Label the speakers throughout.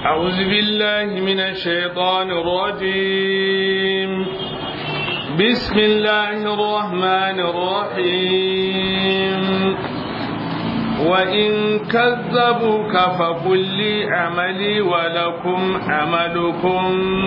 Speaker 1: أعوذ بالله من الشيطان الرجيم بسم الله الرحمن الرحيم وإن كذبوك فقل لي عملي ولكم عملكم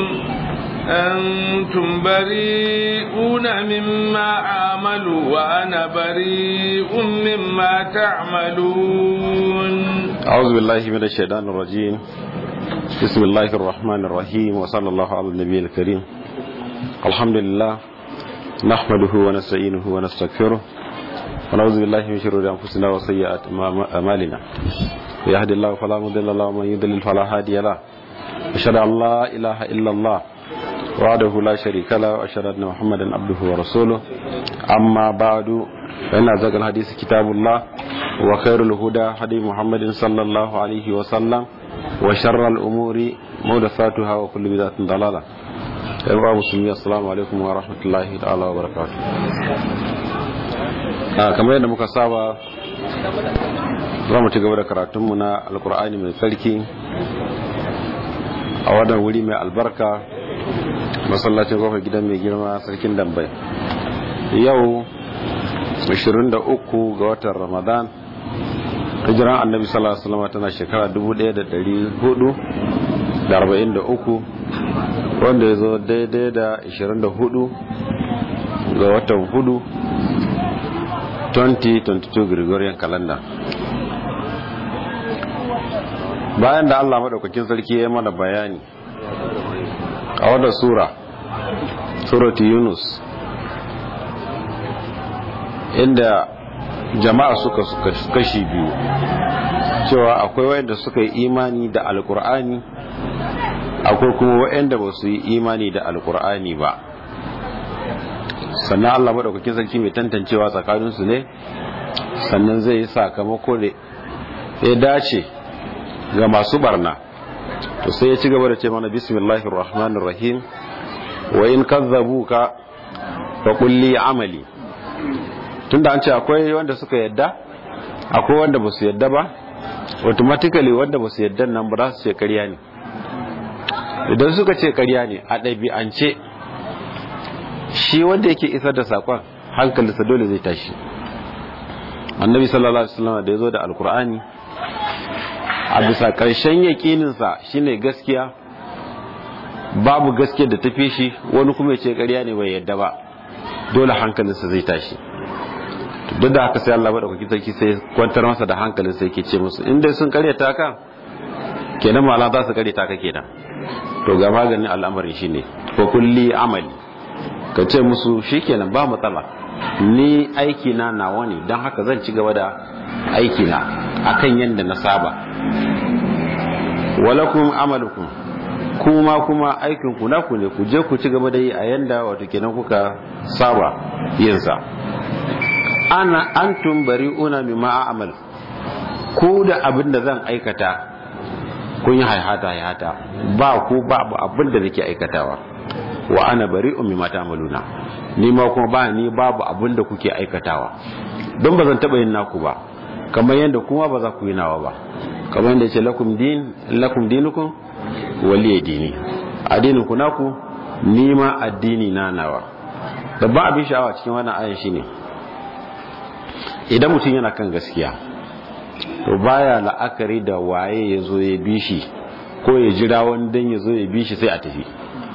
Speaker 1: أنتم بريئون مما أعمل وأنا بريء مما تعملون
Speaker 2: أعوذ بالله من الشيطان الرجيم بسم الله الرحمن الرحيم وصلى الله على النبي الكريم الحمد لله نحمده ونستعينه ونستغفره ونعوذ بالله من شرور أنفسنا وسيئات أعمالنا يهد الله فلا مضل له ومن يضلل فلا هادي له أشهد أن لا إله إلا الله وحده لا شريك له وأشهد أن محمدا عبده ورسوله أما بعد فإن أزكى الحديث كتاب الله وخير الهدى هدي محمد صلى الله عليه وسلم وشر الأمور محدثاتها وكل بدعة ضلالة أيها المسلمين السلام عليكم ورحمة الله تعالى وبركاته kamar yadda muka saba za mu ci gaba da karatunmu na alkur'ani mai tsarki a wannan wuri mai albarka masallacin kofar gidan mai girma sarkin dambai yau 23 ga watan ramadan hijiran annabi sallallahu alaihi wasallam tana shekara 1443 wanda ya zo daidai da 24 ga watan hudu 2022 Gregorian calendar bayan da Allah maɗaukakin sarki ya mana bayani a wadda sura surati Yunus inda jama'a suka kashi biyu cewa akwai wayanda suka yi imani da alkur'ani akwai kuma wayanda ba su yi imani da alkur'ani ba sannan Allah maɗaukakin sarki mai tantancewa tsakaninsu ne sannan zai yi sakamako da ya dace ga masu barna to sai ya ci gaba da ce mana bismillahir rahmanir rahim wa in kazzabuka fa qul li amali tunda an ce akwai wanda suka yadda akwai wanda ba su yadda ba automatically wanda ba su yadda nan ba za su ce ƙarya ne idan suka ce ƙarya ne a ɗabi'ance shi wanda yake isar da sakon hankalinsa dole zai tashi annabi sallallahu alaihi wasallam da yazo da alkur'ani a bisa karshen yakininsa shine gaskiya babu gaskiya da tafi shi wani kuma ya ce ƙarya ne bai yadda ba dole hankalinsa zai tashi duk da haka sai Allah madaukakin sarki sai kwantar masa da hankalinsa yake ce musu in dai sun karyata ka kenan mala za su karyata ka kenan to ga maganin al'amarin shine ko kulli amali ka ce musu shikenan ba matsala ni aiki na nawa ne don haka zan ci gaba da aiki na akan yadda na saba walakum amalukum kuma kuma aikin ku naku ne ku je ku ci gaba da yi a yanda wato kenan kuka saba yin sa ana antum bari'una mimma a'mal ku da abin da zan aikata kun yi haihata haihata ba ku ba abin da nake aikatawa wa ana bari'un mimma ta'maluna ni ma kuma ba ni babu abin da kuke aikatawa don ba zan taba yin naku ba kamar yadda kuma ba za ku yi nawa ba kamar yadda ce lakum din lakum dinukum waliya dini addinin ku naku ni ma addini na nawa babban abin sha'awa cikin wannan ayan shine idan mutum yana kan gaskiya to baya la'akari da waye ya zo ya bi shi ko ya jira wani dan ya zo ya bi shi sai a tafi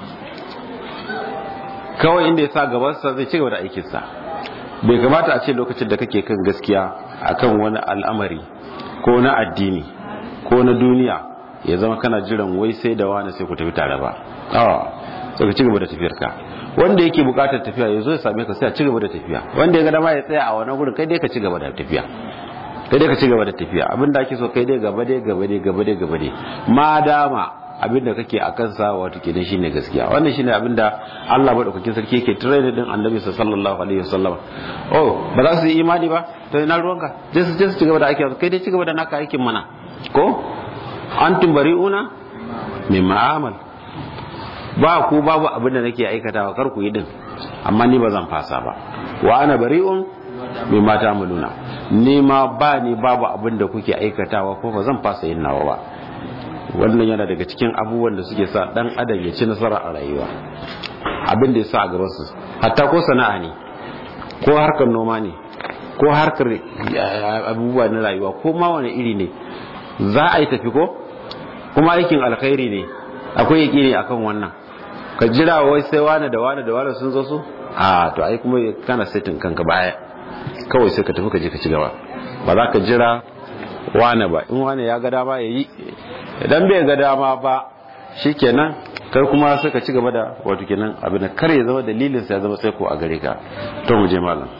Speaker 2: kawai inda ya sa gabansa zai ci gaba da aikinsa bai kamata a ce lokacin da kake kan gaskiya akan wani al'amari ko na addini ko na duniya ya zama kana jiran wai sai da wani sai ku tafi tare ba awa sai ka ci gaba da tafiyar ka wanda yake bukatar tafiya ya zo ya same ka sai a ci gaba da tafiya wanda ya ga dama ya tsaya a wani gurin kai dai ka ci gaba da tafiya kai dai ka ci gaba da tafiya abin da ake so kai dai gaba dai gaba dai gaba dai gaba dai ma dama abin da kake a kansa wato kenan shine gaskiya wannan shine abin da Allah madaukakin sarki yake train din Annabi sallallahu alaihi wasallam oh ba za su yi imani ba to ina ruwanka je su je su cigaba da aiki kai dai cigaba da naka aikin mana ko antum bari'una mimma amal ba ku babu abin da nake aikatawa kar ku yi din amma ni ba zan fasa ba wa ana bari'un mimma ta'maluna ni ma ba ni babu abin da kuke aikatawa ko ba zan fasa yin nawa ba wannan yana daga cikin abubuwan da suke sa dan adam ya ci nasara a rayuwa abin da ya sa a gaban su hatta ko sana'a ne ko harkar noma ne ko harkar abubuwa na rayuwa ko ma wani iri ne za a yi tafi ko kuma aikin alkhairi ne akwai yaki ne akan wannan ka jira wai sai wani da wani da wani sun zo su a to ai kuma kana setin kanka baya kawai sai ka tafi ka je ka ci gaba ba za ka jira wane ba in wane ya ga dama ya yi idan bai ga dama ba shikenan kai kuma sai ka ci gaba da wato kenan abin da kar ya zama dalilin sa ya zama sai ko a gare ka to mu je malam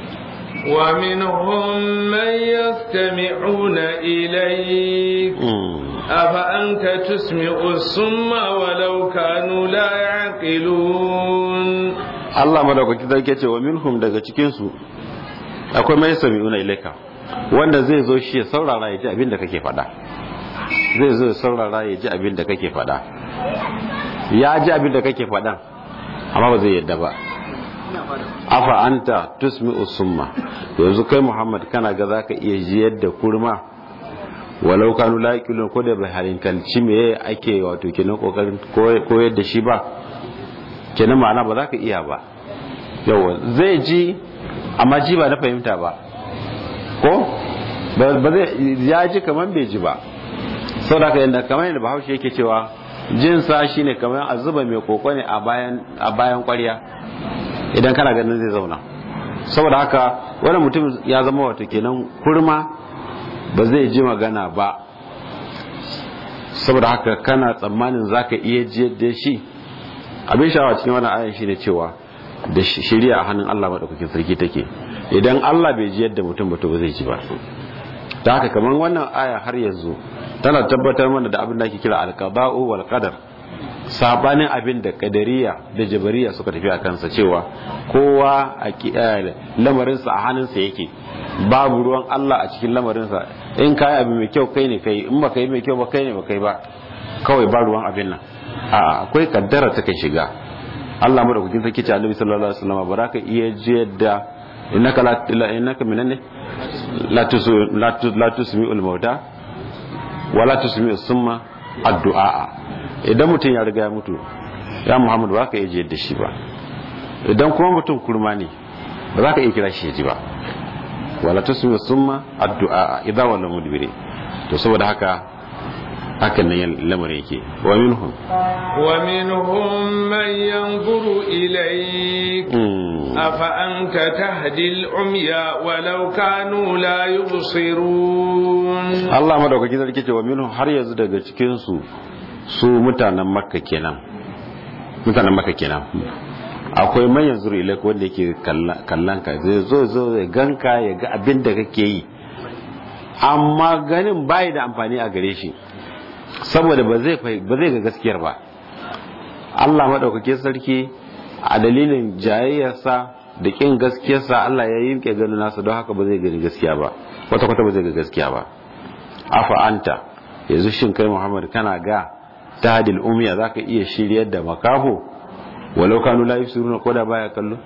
Speaker 1: ومنهم من يستمعون إليك أفأنت تسمع الصم ولو كانوا لا يعقلون
Speaker 2: Allah madaukaki zai ce wa minhum daga cikin su akwai mai sami'una ilaika wanda zai zo shi ya saurara ya ji abin da kake faɗa zai zo ya saurara ya ji abin da kake faɗa ya ji abin da kake faɗan amma ba zai yadda ba afa anta tusmi usumma yanzu kai muhammad kana ga zaka iya jiyar da kurma walau kanu la yaqilun ko da bai halinkalci me ake wato kenan kokarin koyar da shi ba kenan ma'ana ba za ka iya ba yawa zai ji amma ji ba na fahimta ba ko ba zai ya ji kamar bai ji ba sau da yadda kamar yadda bahaushe yake cewa jinsa shine kamar a zuba mai koko ne a bayan kwarya idan kana ganin zai zauna saboda haka wani mutum ya zama wato kenan kurma ba zai ji magana ba saboda haka kana tsammanin zaka iya ji da shi abin sha'awa cikin wannan ayan shine cewa da shari'a a hannun Allah madaukakin sarki take idan Allah bai ji yadda mutum ba to ba zai ji ba ta haka kamar wannan aya har yanzu tana tabbatar mana da abin da ake kira alqada'u wal qadar sabanin abin da kadariya da jabariya suka tafi a kansa cewa kowa a lamarinsa a hannunsa yake babu ruwan Allah a cikin lamarinsa in kai abu mai kyau kai ne kai in ba kai mai kyau ba kai ne ba kai ba kawai ba ruwan abin nan a akwai kaddara ta kan shiga Allah madaukakin sarki ce Annabi sallallahu alaihi wasallam baraka iya jiyar da innaka la innaka minanne la tusu la tusmi'ul mauta wala tusmi'us summa addu'a idan mutum ya riga ya mutu ya Muhammad ba ka iya jiyar da shi ba idan kuma mutum kurma ne ba za ka iya kira shi ya ji ba wala tusmi'us summa addu'a idan wala mudbiri to saboda haka hakan nan lamarin yake wa minhum
Speaker 1: wa minhum man yanzuru ilayk afa anta tahdi al-umya walau kanu la yubsirun
Speaker 2: Allah madaukaki sarki ce wa minhum har yanzu daga cikin su su mutanen makka kenan mutanen makka kenan akwai man yanzuru ilayk wanda yake kallon ka zai zo zo ya ganka ya ga abin da kake yi amma ganin bai da amfani a gare shi saboda ba zai ba zai ga gaskiyar ba Allah madaukake sarki a dalilin jayayyarsa da kin gaskiyarsa Allah ya yi ke ganin nasa don haka ba zai gani gaskiya ba kwata kwata ba zai ga gaskiya ba afa anta yanzu shin kai Muhammad kana ga tahdil umiya zaka iya shiryar da makaho walau kanu la yusiruna ko da baya kallo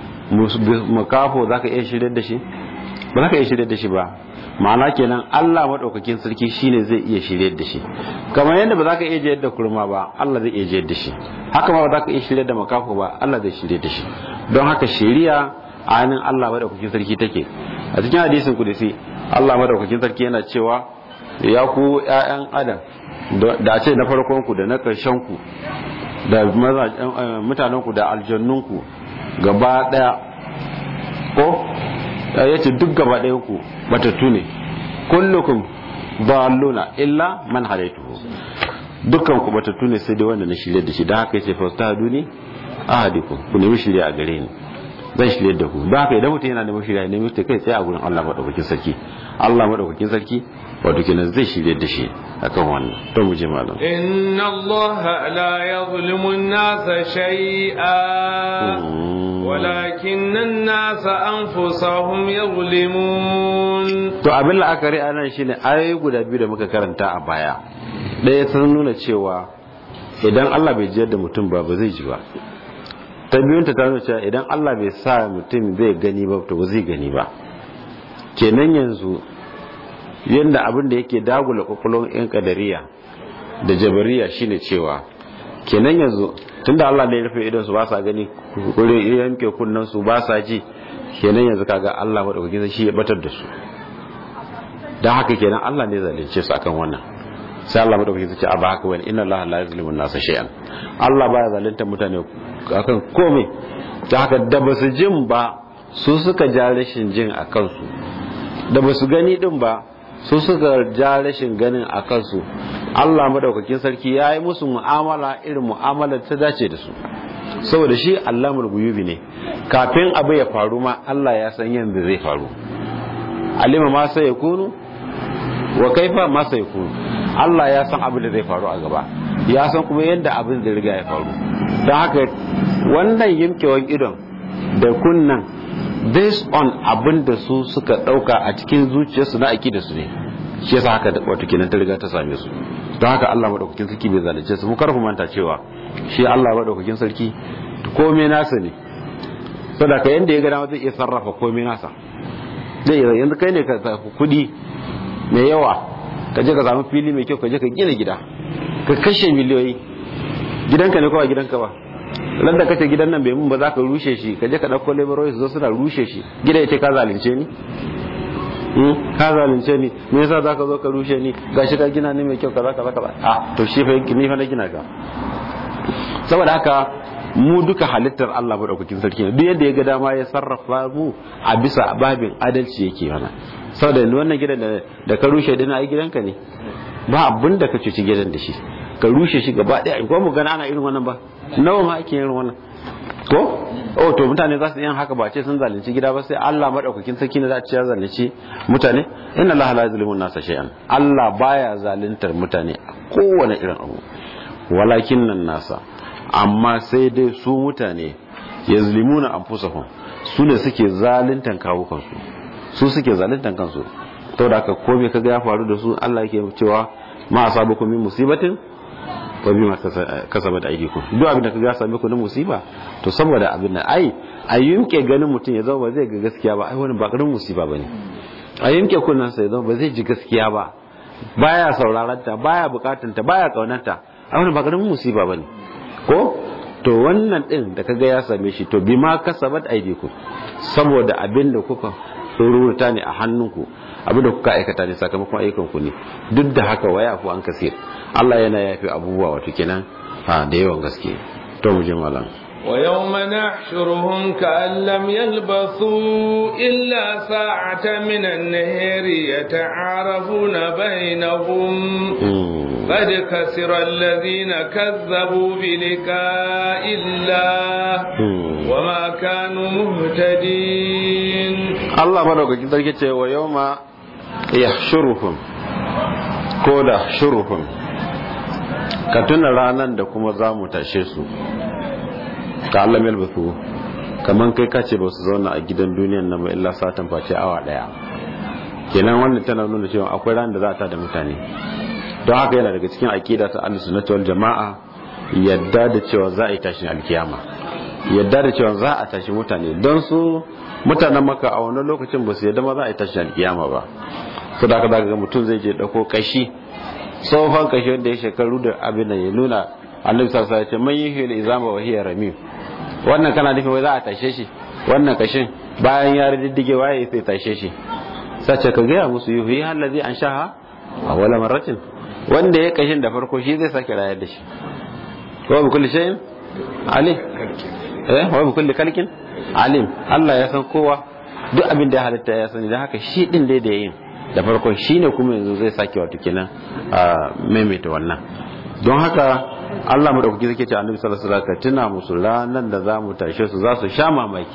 Speaker 2: makaho zaka iya shiryar da shi ba zaka iya shiryar da shi ba ma'ana kenan Allah maɗaukakin sarki shine zai iya shiryar da shi kamar yadda ba za ka iya jiyar da kurma ba Allah zai iya jiyar da shi haka ma ba za ka iya shiryar da makafu ba Allah zai shiryar da shi don haka shiriya a hannun Allah maɗaukakin sarki take a cikin hadisin kudusi Allah maɗaukakin sarki yana cewa ya ku ƴaƴan adam da a ce na farkon ku da na ƙarshen ku da mutanen ku da aljannun ku gaba ɗaya ko ya ce duk gaba ɗaya ku batattu ne kullukum dalluna illa man hadaituhu dukkan ku batattu ne sai dai wanda na shirye da shi da haka yace fastahaduni ahadikum ku nemi shirye a gare ni zan shirye da ku da haka idan mutum yana neman shirye ne mutum kai tsaye a gurin Allah madaukakin sarki Allah madaukakin sarki wato kenan zai shirye da shi akan wannan to mu je malam
Speaker 1: inna Allah la yuzlimu an-nasa shay'a ولكن الناس أنفسهم يظلمون
Speaker 2: to abin la'akari a nan shine ayoyi guda biyu da muka karanta a baya ɗaya sun nuna cewa idan Allah bai jiyar da mutum ba ba zai ji ba ta biyun ta nuna cewa idan Allah bai sa mutum zai gani ba to ba zai gani ba kenan yanzu yadda abin da yake dagula kwakwalwar yan kadariya da jabariya shine cewa kenan yanzu tunda Allah ne ya rufe idon su ba sa gani kure yanke kunnan su ba sa ji kenan yanzu kaga Allah madaukakin shi ya batar da su dan haka kenan Allah ne zalunce su akan wannan sai Allah madaukakin ce a ba haka wani inna Allah la yuzlimu an-nasa shay'an Allah baya zalunta mutane akan komai da haka da basu jin ba su suka ja rashin jin a kansu da basu gani din ba su suka ja rashin ganin a kansu Allah madaukakin sarki ya yi musu mu'amala irin mu'amalar ta dace da su saboda shi Allahul guyubi ne kafin abu ya faru ma Allah ya san yadda zai faru alima ma sai ya kunu wa kaifa ma sai ya kunu Allah ya san abin da zai faru a gaba ya san kuma yadda abin da riga ya faru don haka wannan yimkewan idon da kunnan based on abin da su suka dauka a cikin zuciyarsu na da su ne shi yasa haka wato kenan ta riga ta same su don haka Allah madaukakin sarki bai zalunce su mu kar ku manta cewa shi Allah madaukakin sarki komai nasa ne saboda ka yanda ya ga dama zai iya sarrafa komai nasa zai iya yanzu kai ne ka kudi mai yawa ka je ka samu fili mai kyau ka je ka gina gida ka kashe miliyoyi gidanka ne kawai gidanka ba ran da kace gidan nan bai mun ba za ka rushe shi ka je ka dauko laborers su zo suna rushe shi gida yace ka zalunce ni ka zalunce ni me yasa zaka zo ka rushe ni gashi ka gina ni mai kyau kaza kaza kaza a to shi fa ni fa na gina ka saboda haka mu duka halittar Allah madaukakin sarki ne duk yadda ya ga dama ya sarrafa mu a bisa babin adalci yake mana saboda wannan gidan da ka rushe dina ai gidanka ne ba abin da ka cuci gidan da shi ka rushe shi gaba daya ko mu gana ana irin wannan ba nawa ma ake irin wannan ko oh to mutane za su yin haka ba ce sun zalunci gida ba sai Allah madaukakin sarki ne za a ce ya zalunci mutane inna Allah la yuzlimu nasa shay'an Allah baya zaluntar mutane a kowane irin abu walakin nan nasa amma sai dai su mutane yazlimuna anfusahum su ne suke zaluntan kawukansu su suke zaluntan kansu to da haka ko me kaga ya faru da su Allah yake cewa ma asabakum min musibatin wa bima kasabat aydikum duk abin da kaga same ku na musiba to saboda abin nan ai a yunke ganin mutum ya zama ba zai ga gaskiya ba ai wani ba karin musiba bane a yunke kunnan sa ya zama ba zai ji gaskiya ba baya sauraron ta baya bukatun ta baya kaunar ta ai wani ba karin musiba bane ko to wannan din da kaga ya same shi to bima kasabat aydikum saboda abin da kuka tsoruta ne a hannunku abin da kuka aikata ne sakamakon ayyukanku ne duk da haka waya ku an kasir Allah yana yafi abubuwa wato kenan ha da yawan gaske to mu je malam
Speaker 1: ويوم نحشرهم كأن لم يلبثوا إلا ساعة من النهر يتعارفون بينهم قد خسر الذين كذبوا بلقاء الله وما كانوا مهتدين
Speaker 2: الله بارك فيك ويوم يحشرهم كودا شرهم ka tuna ranar da kuma za mu tashe su ka Allah mai albathu kaman kai kace ba su zauna a gidan duniyan nan ba illa satan face awa daya kenan wannan tana nuna cewa akwai ran da za ta da mutane don haka yana daga cikin aqida ta ahlus sunnah wal jamaa yadda da cewa za a yi tashin alkiyama yadda da cewa za a tashi mutane don su mutanen maka a wani lokacin ba su yadda ma za a yi tashin alkiyama ba su da aka ga mutum zai je dauko kashi tsohon kashi wanda ya shekaru da abin da ya nuna annabi sallallahu alaihi wasallam man yuhil izama wa hiya ramim wannan kana nufin wai za a tashe shi wannan kashin bayan ya riddige waye sai tashe shi sace ka gaya musu yuhi allazi anshaha awwala marratin wanda ya kashin da farko shi zai sake rayar da shi wa bi kulli shay'in alim eh wa bi kulli kalkin alim Allah ya san kowa duk abin da ya halitta ya sani dan haka shi din dai da yin da farkon shine kuma yanzu zai sake wato kenan a maimaita wannan don haka Allah madaukaki zai ce annabi sallallahu alaihi wasallam tuna musu ranan da za mu tashe su za su sha mamaki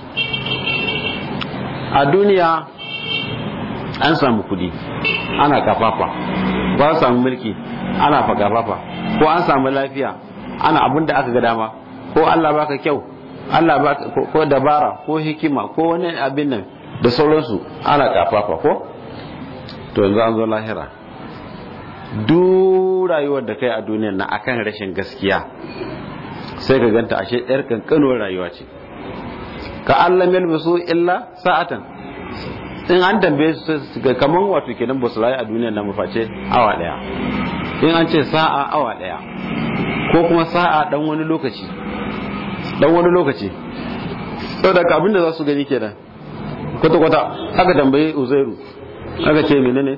Speaker 2: a duniya an samu kudi ana kafafa ba samu mulki ana fagafafa ko an samu lafiya ana abin da aka ga dama ko Allah baka kyau Allah baka ko dabara ko hikima ko wani abin nan da sauransu ana kafafa ko to yanzu an zo lahira duk rayuwar da kai a duniyar na akan rashin gaskiya sai ka ganta ashe ɗayar kankanuwar rayuwa ce ka Allah melbasu illa sa'atan in an tambaye su ga kaman wato kenan ba su rayu a duniyar nan maface awa daya in an ce sa'a awa daya ko kuma sa'a dan wani lokaci dan wani lokaci saboda ka abinda za su gani kenan kwata kwata aka tambaye uzairu aka ce menene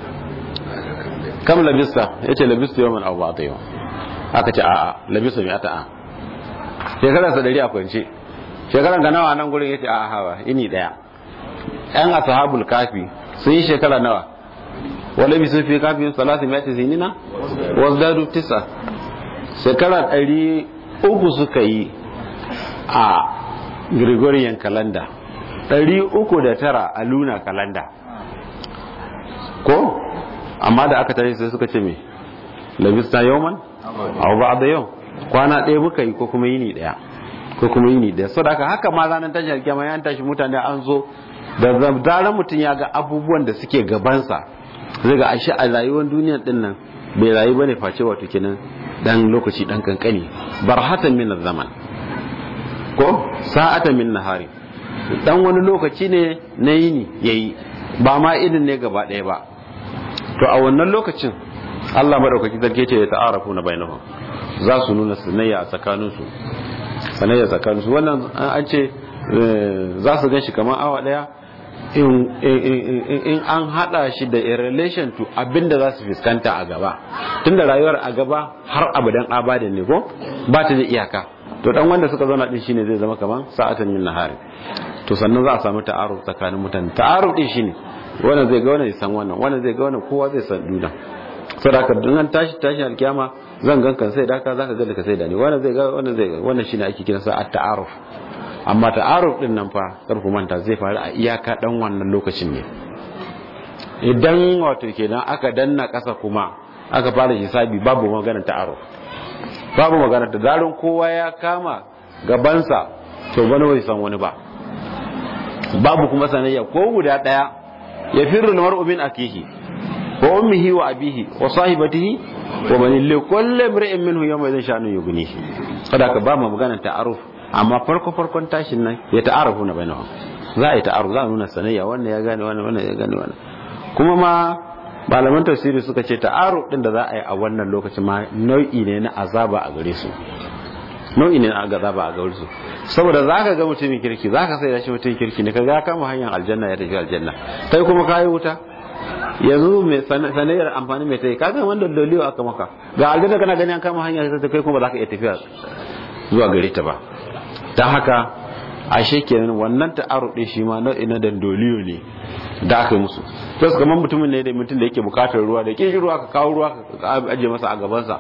Speaker 2: kam labista yace labista yawan abu ba ta yau aka ce a'a labista mai ata a shekarar sa dari a kwance shekarar ga nawa nan gurin yace a'a hawa ini daya yan ashabul kafi sun yi shekara nawa wala bi sun fi kafin salasi mai sinina wazdadu tisa shekara ɗari uku suka yi a gregorian calendar ɗari uku da tara a luna calendar ko amma da aka tare sai suka ce me labista yawman abu ba da yau kwana ɗaya muka yi ko kuma yini ɗaya ko kuma yini ɗaya so da haka haka ma ranar tashi alkiyama ya tashi mutane an zo da zaran mutum ya ga abubuwan da suke gabansa zai ga ashe a rayuwar duniyar din nan bai rayu bane face wato kenan dan lokaci dan kankani barhatan min zaman ko sa'atan min nahari dan wani lokaci ne na yini yayi ba ma idin ne gaba ɗaya ba to a wannan lokacin Allah madaukaki sarki ce ya ta'arafu na bainahum za su nuna sanayya a tsakaninsu sanayya tsakaninsu wannan an ce za su gan shi kamar awa ɗaya in an hada shi da in relation to abinda za su fuskanta a gaba tunda rayuwar a gaba har abadan abadin ne ko ba ta da iyaka to dan wanda suka zauna din shine zai zama kaman sa'atan min nahari to sannan za a samu ta'aruf tsakanin mutane ta'aruf din shine wannan zai ga wannan san wannan wannan zai ga wannan kowa zai san duna saboda dan an tashi tashi alkiyama zan gan kan sai da ka zaka ga ka sai da ni wannan zai ga wannan zai ga wannan shine ake kiransa at-ta'aruf amma ta'aruf din nan fa kar ku manta zai faru a iyaka dan wannan lokacin ne idan wato kenan aka danna kasa kuma aka fara hisabi babu maganar ta'aruf babu maganar da zarin kowa ya kama gabansa to wani bai san wani ba babu kuma sanayya ko guda daya ya firru mar'u min akihi wa ummihi wa abihi wa sahibatihi wa bani li kulli imri'in minhu yawma idhin sha'nu yughnihi sadaka ba mu maganar ta'aruf amma farko farkon tashin nan ya ta'arafu na bainahu za a yi ta'aruf za a nuna sanayya wannan ya gane wannan wannan ya gane wannan kuma ma malaman tafsiri suka ce ta'aruf din da za a yi a wannan lokacin ma nau'i ne na azaba a gare su nau'i ne na azaba a gare su saboda zaka ga mutumin kirki zaka sai da shi mutumin kirki ne kaga kama hanyar aljanna ya tafi aljanna kai kuma kayi wuta yanzu mai sanayyar amfani mai tayi kaga wanda doliyo aka maka ga aljanna kana gani an kama hanya sai kai kuma ba za ka iya tafiya zuwa gare ta ba ta haka ashe kenan wannan ta'aruf din shi ma nau'i na dandoliyo ne da aka yi musu to kamar mutumin ne da mutum da yake bukatar ruwa da kin ruwa ka kawo ruwa ka aje masa a gabansa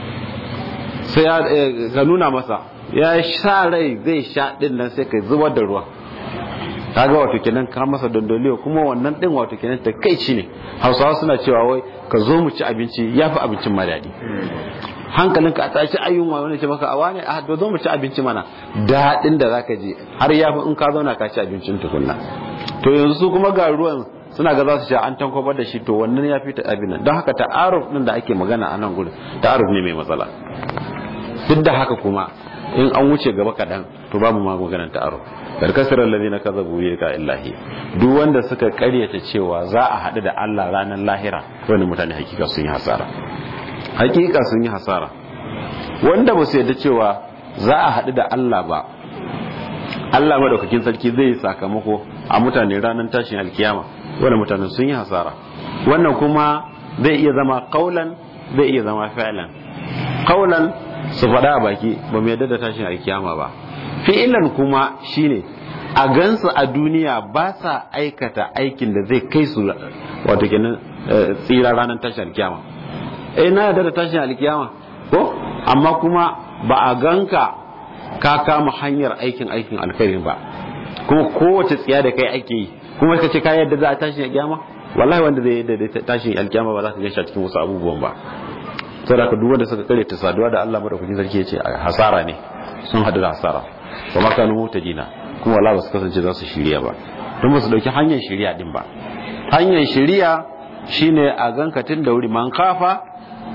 Speaker 2: sai ya ka nuna masa ya sha rai zai sha din nan sai ka zubar da ruwa kaga wato kenan ka masa dandoliyo kuma wannan din wato kenan ta kai ci ne hausawa suna cewa wai ka zo mu ci abinci yafi abincin ma daɗi hankalinka a tashi ayyunwa wani ce maka a wani a zo mu ci abinci mana daɗin da zaka je har yafi in ka zauna ka ci abincin tukunna to yanzu su kuma ga ruwan suna ga za su sha an tankwabar da shi to wannan ya fi ta abin nan don haka ta'aruf din da ake magana a nan gurin ta'aruf ne mai matsala duk da haka kuma in an wuce gaba kaɗan to babu ma maganar ta'aruf karkasirar lalina kaza buye ka illahi duk wanda suka karyata cewa za a haɗu da Allah ranar lahira wani mutane hakika sun yi hasara hakika sun yi hasara wanda ba su yadda cewa za a haɗu da Allah ba Allah madaukakin sarki zai yi sakamako a mutane ranar tashin alkiyama wanda mutane sun yi hasara wannan kuma zai iya zama kaulan zai iya zama fi'lan kaulan su faɗa a baki ba mu yadda da tashin alkiyama ba fi'ilan kuma shine a gansu a duniya ba sa aikata aikin da zai kai su wato kenan tsira ranar tashin alkiyama eh na yarda da tashin alkiyama ko amma kuma ba a ganka ka kama hanyar aikin aikin alkhairin ba kuma kowace tsiya da kai ake yi kuma ka ce ka yarda za a tashin alkiyama wallahi wanda zai yarda da tashin alkiyama ba za ka gaishe cikin wasu abubuwan ba saboda ka duk wanda suka kare ta saduwa da Allah madaukakin sarki ya ce hasara ne sun hadu da hasara ba ma kanu mutajina kuma wallahi ba su kasance za su shirya ba don ba su dauki hanyar shirya din ba hanyar shirya shine a ganka tun da wuri man kafa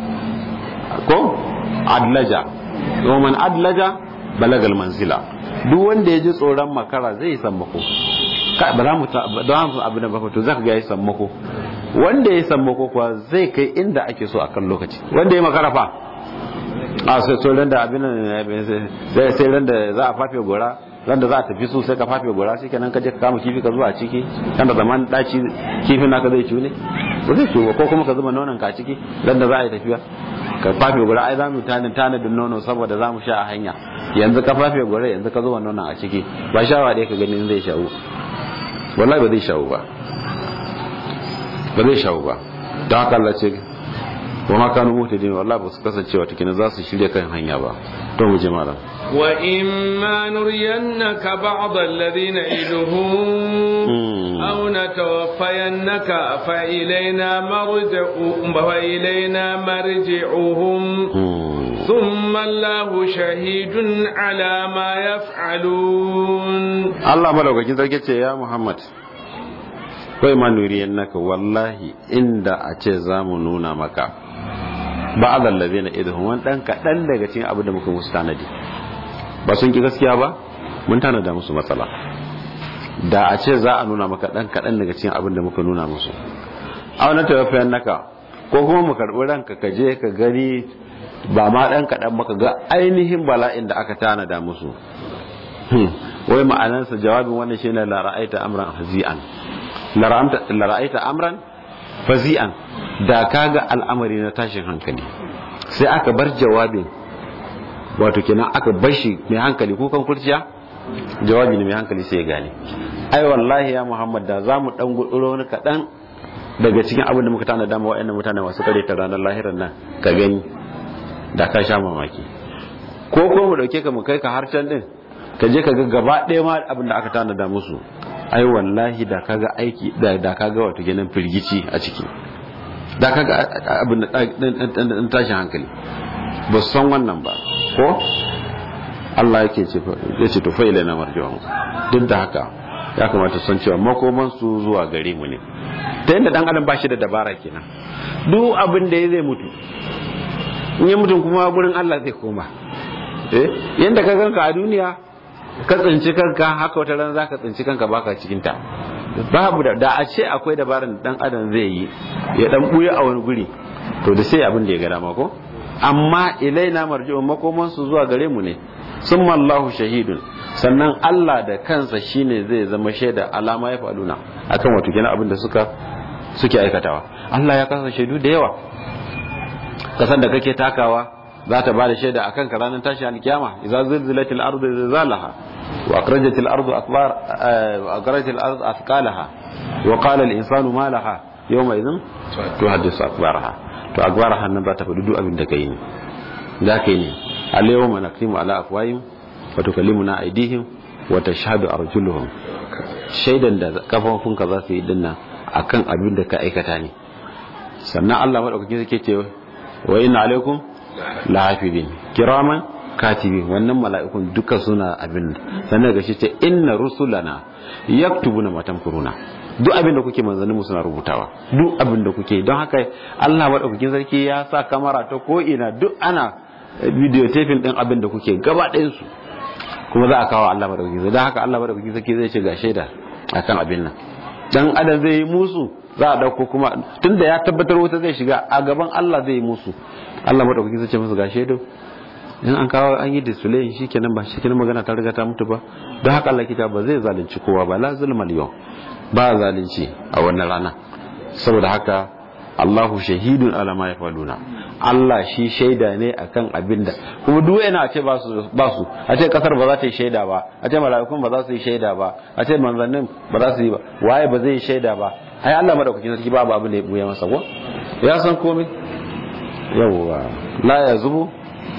Speaker 2: ko adlaja man adlaja balagal manzila duk wanda ya ji tsoron makara zai yi sammako ba za mu don abu da baka to zaka ga ya sammako wanda ya sammako kuwa zai kai inda ake so akan lokaci wanda ya makara fa a sai so ran da abin sai sai ran da za a fafe gora ran da za a tafi su sai ka fafe gora sai kenan ka je ka kama kifi ka zuwa ciki kan da zaman daci kifin naka zai ciwo ne ba zai ciwo ko kuma ka zuba nonon ka ciki ran da za a yi tafiya ka fafe gora ai za mu tani tanadin nono saboda za mu sha a hanya yanzu ka fafe gora yanzu ka zuba nonon a ciki ba shawa dai ka gani zai shawo wallahi ba zai shawo ba ba zai shawo ba don haka Allah ce wa ma kanu muhtadin wallahi ba su kasance wata kina za su shirya kan hanya ba to mu je malam
Speaker 1: wa imma nuriyannaka ba'd alladhina iduhum aw natawaffayannaka fa ilayna marji'uhum fa ilayna marji'uhum thumma Allahu shahidun ala ma yaf'alun
Speaker 2: Allah madaukakin sarki ce ya Muhammad kai ma nuriyan naka wallahi inda a ce za mu nuna maka ba a zallabe na idahun wani ɗan kaɗan daga cikin abin da muka musu tanadi ba sun ki gaskiya ba mun tanada musu matsala da a ce za a nuna maka ɗan kaɗan daga cikin abin da muka nuna musu a wani tawafiyan naka ko kuma mu karɓi ranka ka je ka gani ba ma ɗan kaɗan maka ga ainihin bala'in da aka tanada musu wai ma'anarsa jawabin wannan shine la ra'aita amran hazi'an la ra'aita amran fazi'an da kaga al'amari na tashin hankali sai aka bar jawabin wato kenan aka bar shi mai hankali kukan kurciya jawabi ne mai hankali sai ya gane ai wallahi ya muhammad da za mu dan guduro wani kaɗan daga cikin abin da muka tana dama wa'annan mutane masu kare ta ranar lahirar nan ka gani da ka sha mamaki ko ko mu dauke ka mu kai ka har can din ka je ka ga gaba ɗaya ma abin da aka tana da musu ai wallahi da kaga aiki da da kaga wato kenan firgici a ciki da kaga abin da tashin hankali ba su san wannan ba ko Allah yake ce ya ce to fa ilaina marji'un duk da haka ya kamata san cewa makoman su zuwa gare mu ne ta yadda dan adam ba shi da dabara kenan duk abin da ya zai mutu in ya mutum kuma gurin Allah zai koma eh yanda ka ganka a duniya ka tsinci kanka haka wata ran zaka tsinci kanka baka cikin ta babu da da a ce akwai dabaran dan adam zai yi ya dan buya a wani guri to da sai abin da ya ga dama ko amma ilaina marji'un makoman su zuwa gare mu ne summa Allahu shahidun sannan Allah da kansa shine zai zama shaida alama ya faluna akan wato kenan abin da suka suke aikatawa Allah ya kasa shaidu da yawa kasan da kake takawa za ta bada shaida akan ka ranar tashi alkiyama idza zilzilatil ardu zilzalaha wa akhrajatil ardu akbar wa akhrajatil ardu athqalaha wa qala al insanu ma laha yawma idhin tuhaddisu akbaraha to akbaraha nan za ta faɗi duk abin da kai ne da kai ne al yawma naktimu ala afwahim wa tukallimuna aydihim wa tashhadu arjuluhum shaidan da kafafunka za su yi dinnan akan abin da ka aikata ne sannan Allah madaukakin yake ce wa inna alaikum lahafizin kiraman katibin wannan mala'ikun duka suna abin sannan ga shi ce inna rusulana yaktubuna ma tamkuruna duk abin da kuke manzanni mu suna rubutawa duk abin da kuke don haka Allah madaukakin sarki ya sa kamera ta ko ina duk ana videotaping din abin da kuke gaba ɗayan su kuma za a kawo Allah madaukakin sarki don haka Allah madaukakin sarki zai ce ga shaida akan abin nan dan adam zai yi musu za a dauko kuma tunda ya tabbatar wuta zai shiga a gaban Allah zai yi musu Allah madaukaki zai ce musu ga shaidu in an kawo an yi display shi kenan ba shi kenan magana ta riga ta mutu ba don haka Allah kita ba zai zalunci kowa ba la zulmal yau ba zalunci a wannan rana saboda haka Allahu shahidun ala ma yafaluna Allah shi shaida ne akan abin da kuma duk yana a ce ba su ba su a ce kasar ba za ta yi shaida ba a ce mala'ikun ba za su yi shaida ba a ce manzannin ba za su yi ba waye ba zai yi shaida ba ai Allah madaukakin sarki babu abin da ya buya masa ko ya san komai yawwa la ya zubu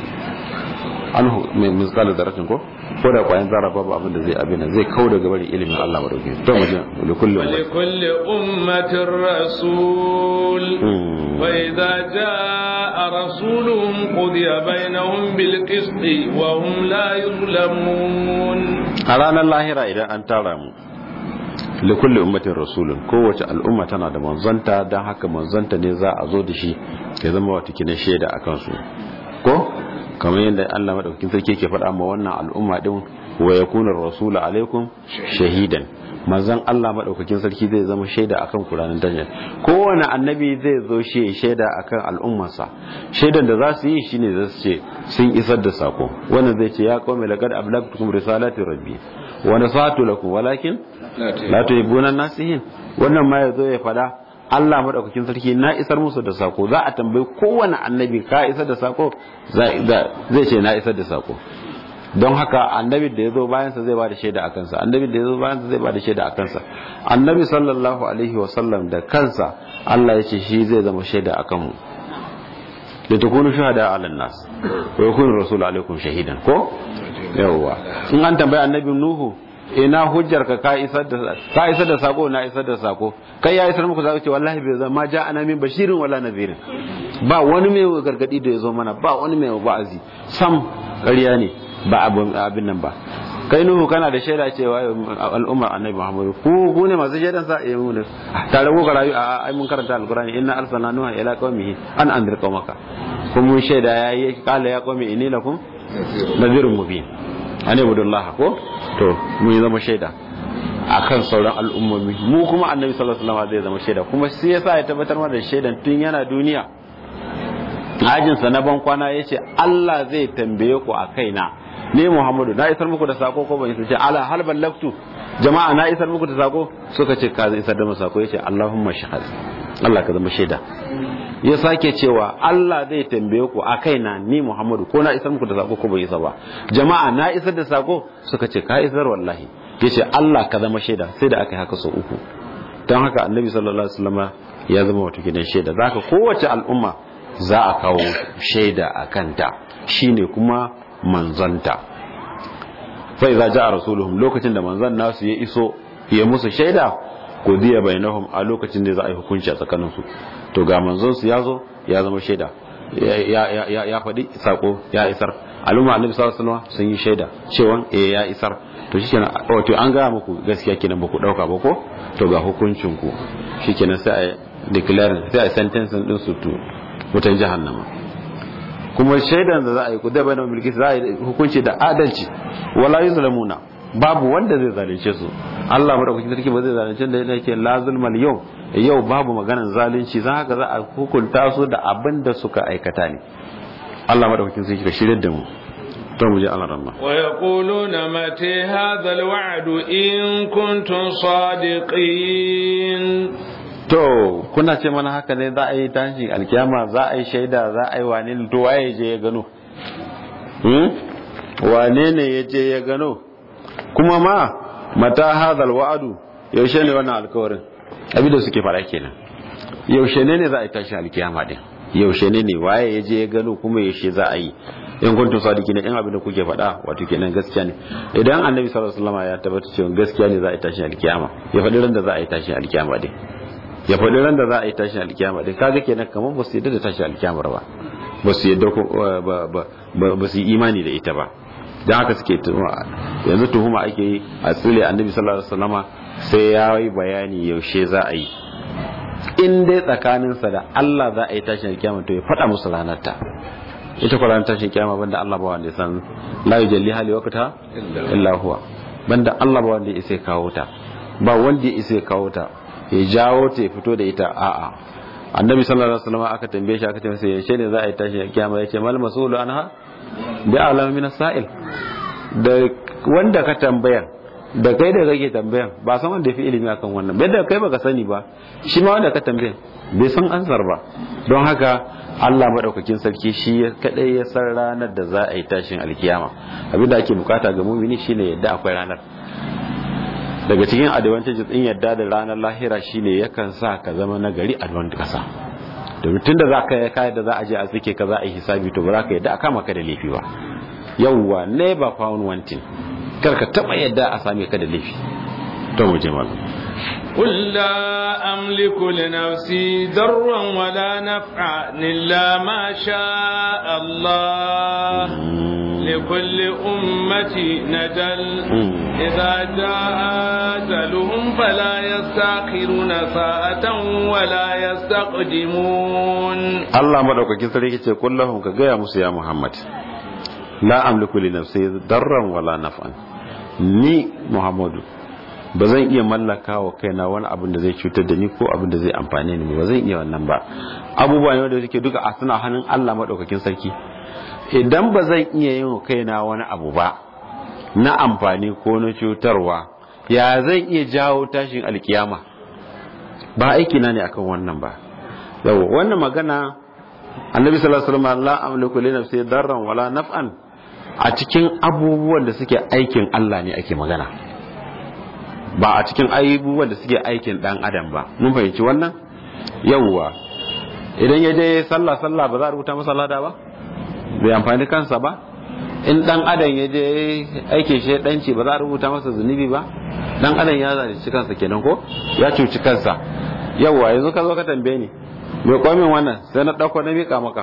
Speaker 2: anhu mai misqal daratin ko ko da kwayan zara babu abin da zai abin zai kau daga bari ilimin Allah madauki to mu ji li kulli
Speaker 1: li kulli ummatin rasul wa idza jaa rasuluhum qudiya bainahum bil qist wa hum la yuzlamun
Speaker 2: a ranar lahira idan an tara mu li kulli ummatin rasulun kowace al'umma tana da manzanta dan haka manzanta ne za a zo da shi ya zama wata kina shaida akan su ko kamar yadda Allah madaukakin sarki yake faɗa ma wannan al'umma din wa yakuna rasulu alaikum shahidan manzon Allah madaukakin sarki zai zama shaida akan Qur'anin dajjal kowane annabi zai zo shi shaida akan al'ummarsa shaidan da za su yi shine za su ce sun isar da sako wannan zai ce ya qaumi laqad ablagtukum risalati rabbi wa nasatu lakum walakin la tuhibbuna nasihin wannan ma yazo ya fada Allah madaukakin sarki na isar musu da sako za a tambayi kowane annabi ka isar da sako zai ce na isar da sako don haka annabi da ya zo bayansa zai ba da shaida a kansa annabi da ya zo bayansa zai ba da shaida a kansa annabi sallallahu alaihi wasallam da kansa Allah ya ce shi zai zama shaida a kanmu da ta kunu shahada ala nas wa yakunu rasul alaikum shahidan ko yawwa in an tambayi annabi nuhu ina hujjar ka ka isar da ka isar da sako na isar da sako kai ya isar muku zaka ce wallahi bai zama ja ana min bashirin wala nadhirin ba wani mai gargadi da ya zo mana ba wani mai wa'azi sam ƙarya ne ba abin nan ba kai nuhu kana da shaida cewa al'ummar annabi muhammadu ku ku ne masu shaidan sa eh mu ne tare ku rayu a ai mun karanta alqur'ani inna arsalna nuha ila qaumihi an anzir qaumaka kun mun shaida yayi kala ya qaumi inni lakum nadhirun mubin ane budullah ko to mun yi zama shaida akan sauran al'ummomi mu kuma annabi sallallahu alaihi wasallam zai zama shaida kuma sai yasa ya tabbatar mana da shaidan tun yana duniya ajinsa na ban kwana yace Allah zai tambaye ku a kaina ne Muhammadu na isar muku da sako ko ban isar ce ala hal ballaktu jama'a na isar muku da sako suka ce ka isar da mu sako yace Allahumma shahad Allah ka zama shaida ya sake cewa Allah zai tambaye ku a kaina ni Muhammadu ko na isar muku da sako ko ban isar ba jama'a na isar da sako suka ce ka isar wallahi yace Allah ka zama shaida sai da aka yi haka sau uku don haka annabi sallallahu alaihi wasallama ya zama wato gidan shaida zaka kowace al'umma za a kawo shaida a kanta shine kuma manzanta fa idza jaa rasuluhum lokacin da manzan nasu ya iso ya musu shaida ko diya bainahum a lokacin da za a yi hukunci a tsakanin su to ga manzon su yazo ya zama shaida ya ya ya faɗi sako ya isar al'umma annabi sallallahu alaihi wasallam sun yi shaida cewa eh ya isar to shikenan wato an ga muku gaskiya kenan ba ku dauka ba ko to ga hukuncin ku shikenan sai a declare sai a sentence din su to wutan jahannama kuma shaidan da za a yi ku dabar da mulki za a yi hukunci da adalci wala yuzlamuna babu wanda zai zalunce su Allah madaukakin sarki ba zai zalunce da yake la zulmal yau yau babu maganar zalunci za haka za a hukunta su da abin da suka aikata ne Allah madaukakin sarki ka shirye da mu to mu je Allah rahma
Speaker 1: wa yaquluna mata hadha alwa'd in kuntum sadiqin
Speaker 2: to kuna ce mana haka ne za a yi tashin alkiyama za a yi shaida za a yi wane to waye je ya gano wane ne ya je ya gano kuma ma mata hadal wa'adu yaushe ne wannan alkawarin abin da suke fara kenan yaushe ne ne za a yi tashin alkiyama din yaushe ne ne waye ya je ya gano kuma yaushe za a yi in kuntum sadiqina in abin da kuke faɗa wato kenan gaskiya ne idan annabi sallallahu alaihi wasallam ya tabbata cewa gaskiya ne za a yi tashin alkiyama ya faɗi ran da za a yi tashin alkiyama din ya faɗi ran da za a yi tashin alkiyama din kaga kenan kamar ba su yadda da tashin alkiyamar ba ba su yadda ba su yi imani da ita ba don haka suke yanzu tuhuma ake yi a tsile annabi sallallahu alaihi wasallama sai ya yi bayani yaushe za a yi in dai tsakaninsa da Allah za a yi tashin alkiyama to ya faɗa musu ranar ta ita kwa ranar tashin kiyama banda Allah ba wanda ya san la yujalli hali waqta illa huwa banda Allah ba wanda ya isa kawo ta ba wanda ya isa kawo ta ya jawo ta ya fito da ita a'a annabi sallallahu alaihi wasallam aka tambaye shi aka tambaye shi yaushe ne za a yi tashi kiyama yace mal masulu anha bi alam min sa'il da wanda ka tambaya da kai da kake tambayan ba san wanda yafi ilimi akan wannan bai da kai baka sani ba shi ma wanda ka tambaya bai san ansar ba don haka Allah madaukakin sarki shi kadai ya san ranar da za a yi tashin alkiyama abinda ake bukata ga mumini shine yadda akwai ranar daga cikin advantages din yadda da ranar lahira shine yakan sa ka zama nagari a don kasa domin tunda za ka yi kayan da za a je a tsike ka za a yi hisabi to ba za ka yadda a kama ka da laifi ba yawwa never found wanting kar ka taba yadda a same ka da laifi to mu je malam
Speaker 1: قل لا أملك لنفسي ضرا ولا نفعا إلا ما شاء الله لكل أمة نجل إذا جاء أجلهم فلا يستأخرون ساعة ولا يستقدمون
Speaker 2: الله مدوك كسري كي قل لهم كجاء موسى يا محمد لا أملك لنفسي ضرا ولا نفعا ni Muhammadu ba zan iya mallaka wa kaina wani abin da zai cutar da ni ko abin da zai amfane ni ba zan iya wannan ba abubuwa ne wanda suke duka a suna hannun Allah madaukakin sarki idan ba zan iya yin wa kaina wani abu ba na amfani ko na cutarwa ya zan iya jawo tashin alkiyama ba aiki na ne akan wannan ba yau wannan magana annabi sallallahu alaihi wasallam la amliku li nafsi darran wala naf'an a cikin abubuwan da suke aikin Allah ne ake magana ba a cikin abubuwan da suke aikin dan adam ba mun fahimci wannan yawwa idan ya je sallah sallah ba za a rubuta masa lada ba bai amfani kansa ba in dan adam ya je aike shi danci ba za a rubuta masa zunubi ba dan adam ya zalunci kansa kenan ko ya cuci kansa yawwa yanzu ka zo ka tambaye ni mai komin wannan sai na dauko na mika maka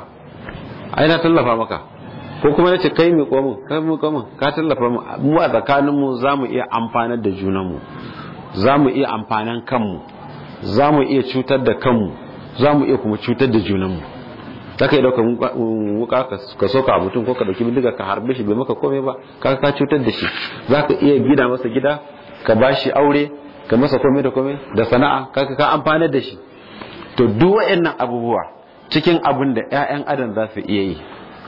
Speaker 2: ai na tallafa maka ko kuma nace kai mai komin kai mai komin ka tallafa mu mu a tsakanin mu zamu iya amfanar da junan mu zamu iya amfanan kanmu zamu iya cutar da kanmu zamu iya kuma cutar da junan mu za ka yi dauka wuka ka soka a mutum ko ka dauki bindiga ka harbe shi bai maka komai ba ka ka cutar da shi za ka iya gida masa gida ka ba shi aure ka masa komai da komai da sana'a ka ka amfanar da shi to duk waɗannan abubuwa cikin abin da ƴaƴan adam za su iya yi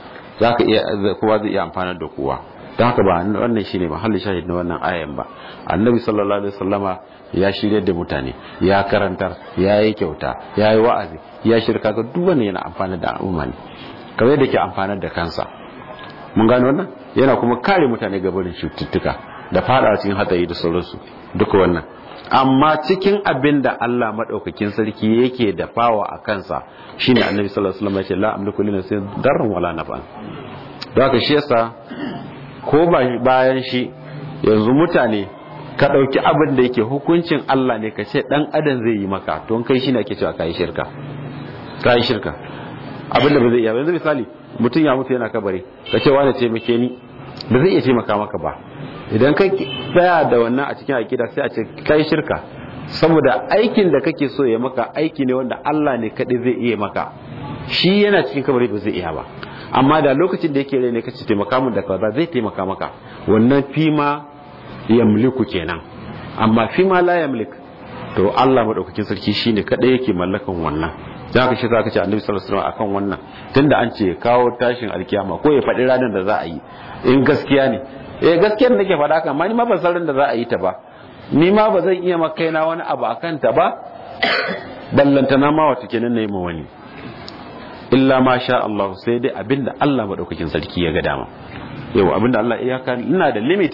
Speaker 2: za ka iya kowa zai iya amfanar da kowa don haka ba wannan shine mahallin shahid na wannan ayan ba annabi sallallahu alaihi wasallama ya shirya da mutane ya karantar ya yi kyauta ya yi wa'azi ya shirka ga duk wanda yana amfani da al'umma ne kamar yadda ke amfanar da kansa mun gano wannan yana kuma kare mutane ga barin cututtuka da fada cikin hatsari da sauransu duka wannan amma cikin abin da Allah madaukakin sarki yake da fawa a kansa shine annabi sallallahu alaihi wasallam ya ce la amliku li nafsi darran wala naf'an don haka shi yasa ko bayan shi yanzu mutane ka ɗauki abin da yake hukuncin Allah ne ka ce ɗan adam zai yi maka to kai shi ne ake cewa kayi shirka kayi shirka abin da ba zai iya yanzu misali mutum ya mutu yana kabari ka ce wani taimake ni ba zai iya taimaka maka ba idan ka tsaya da wannan a cikin akida sai a ce kayi shirka saboda aikin da kake so ya maka aiki ne wanda Allah ne kaɗai zai iya maka shi yana cikin kabari ba zai iya ba amma da lokacin da yake rai ne kace taimaka mun da kaza zai taimaka maka wannan fima yamliku kenan amma fi ma la yamlik to Allah madaukakin sarki shine kadai yake mallakan wannan za ka shi za ka ce annabi sallallahu alaihi wasallam akan wannan tunda an ce kawo tashin alkiyama ko ya faɗi ranar da za a yi in gaskiya ne eh gaskiyar nake faɗa kan amma ni ma ban san da za a yi ta ba ni ma ba zan iya maka kaina wani abu akan ta ba ballantana ma wata kenan na yi ma wani illa ma sha Allah sai dai abinda Allah madaukakin sarki ya ga dama yau abinda Allah iyaka ina da limit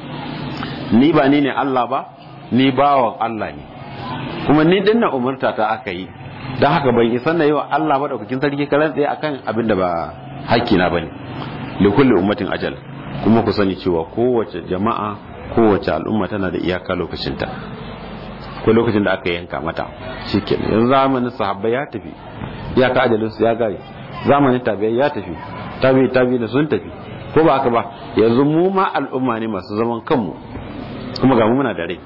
Speaker 2: ni ba ni ne Allah ba ni bawan Allah ne kuma ni dinna umarta ta aka yi don haka ban isa na yi wa Allah maɗaukakin sarki karan tsaye akan abin da ba hakkina ba ne likulli ummatin ajal kuma ku sani cewa kowace jama'a kowace al'umma tana da iyaka lokacinta ko lokacin da aka yanka mata shi ke yanzu zamanin sahabbai ya tafi iyaka ajalinsu ya gare zamanin tabi'ai ya tafi tabi'i tabi'i da sun tafi ko ba haka ba yanzu mu ma al'umma ne masu zaman kanmu kuma ga mu muna da rai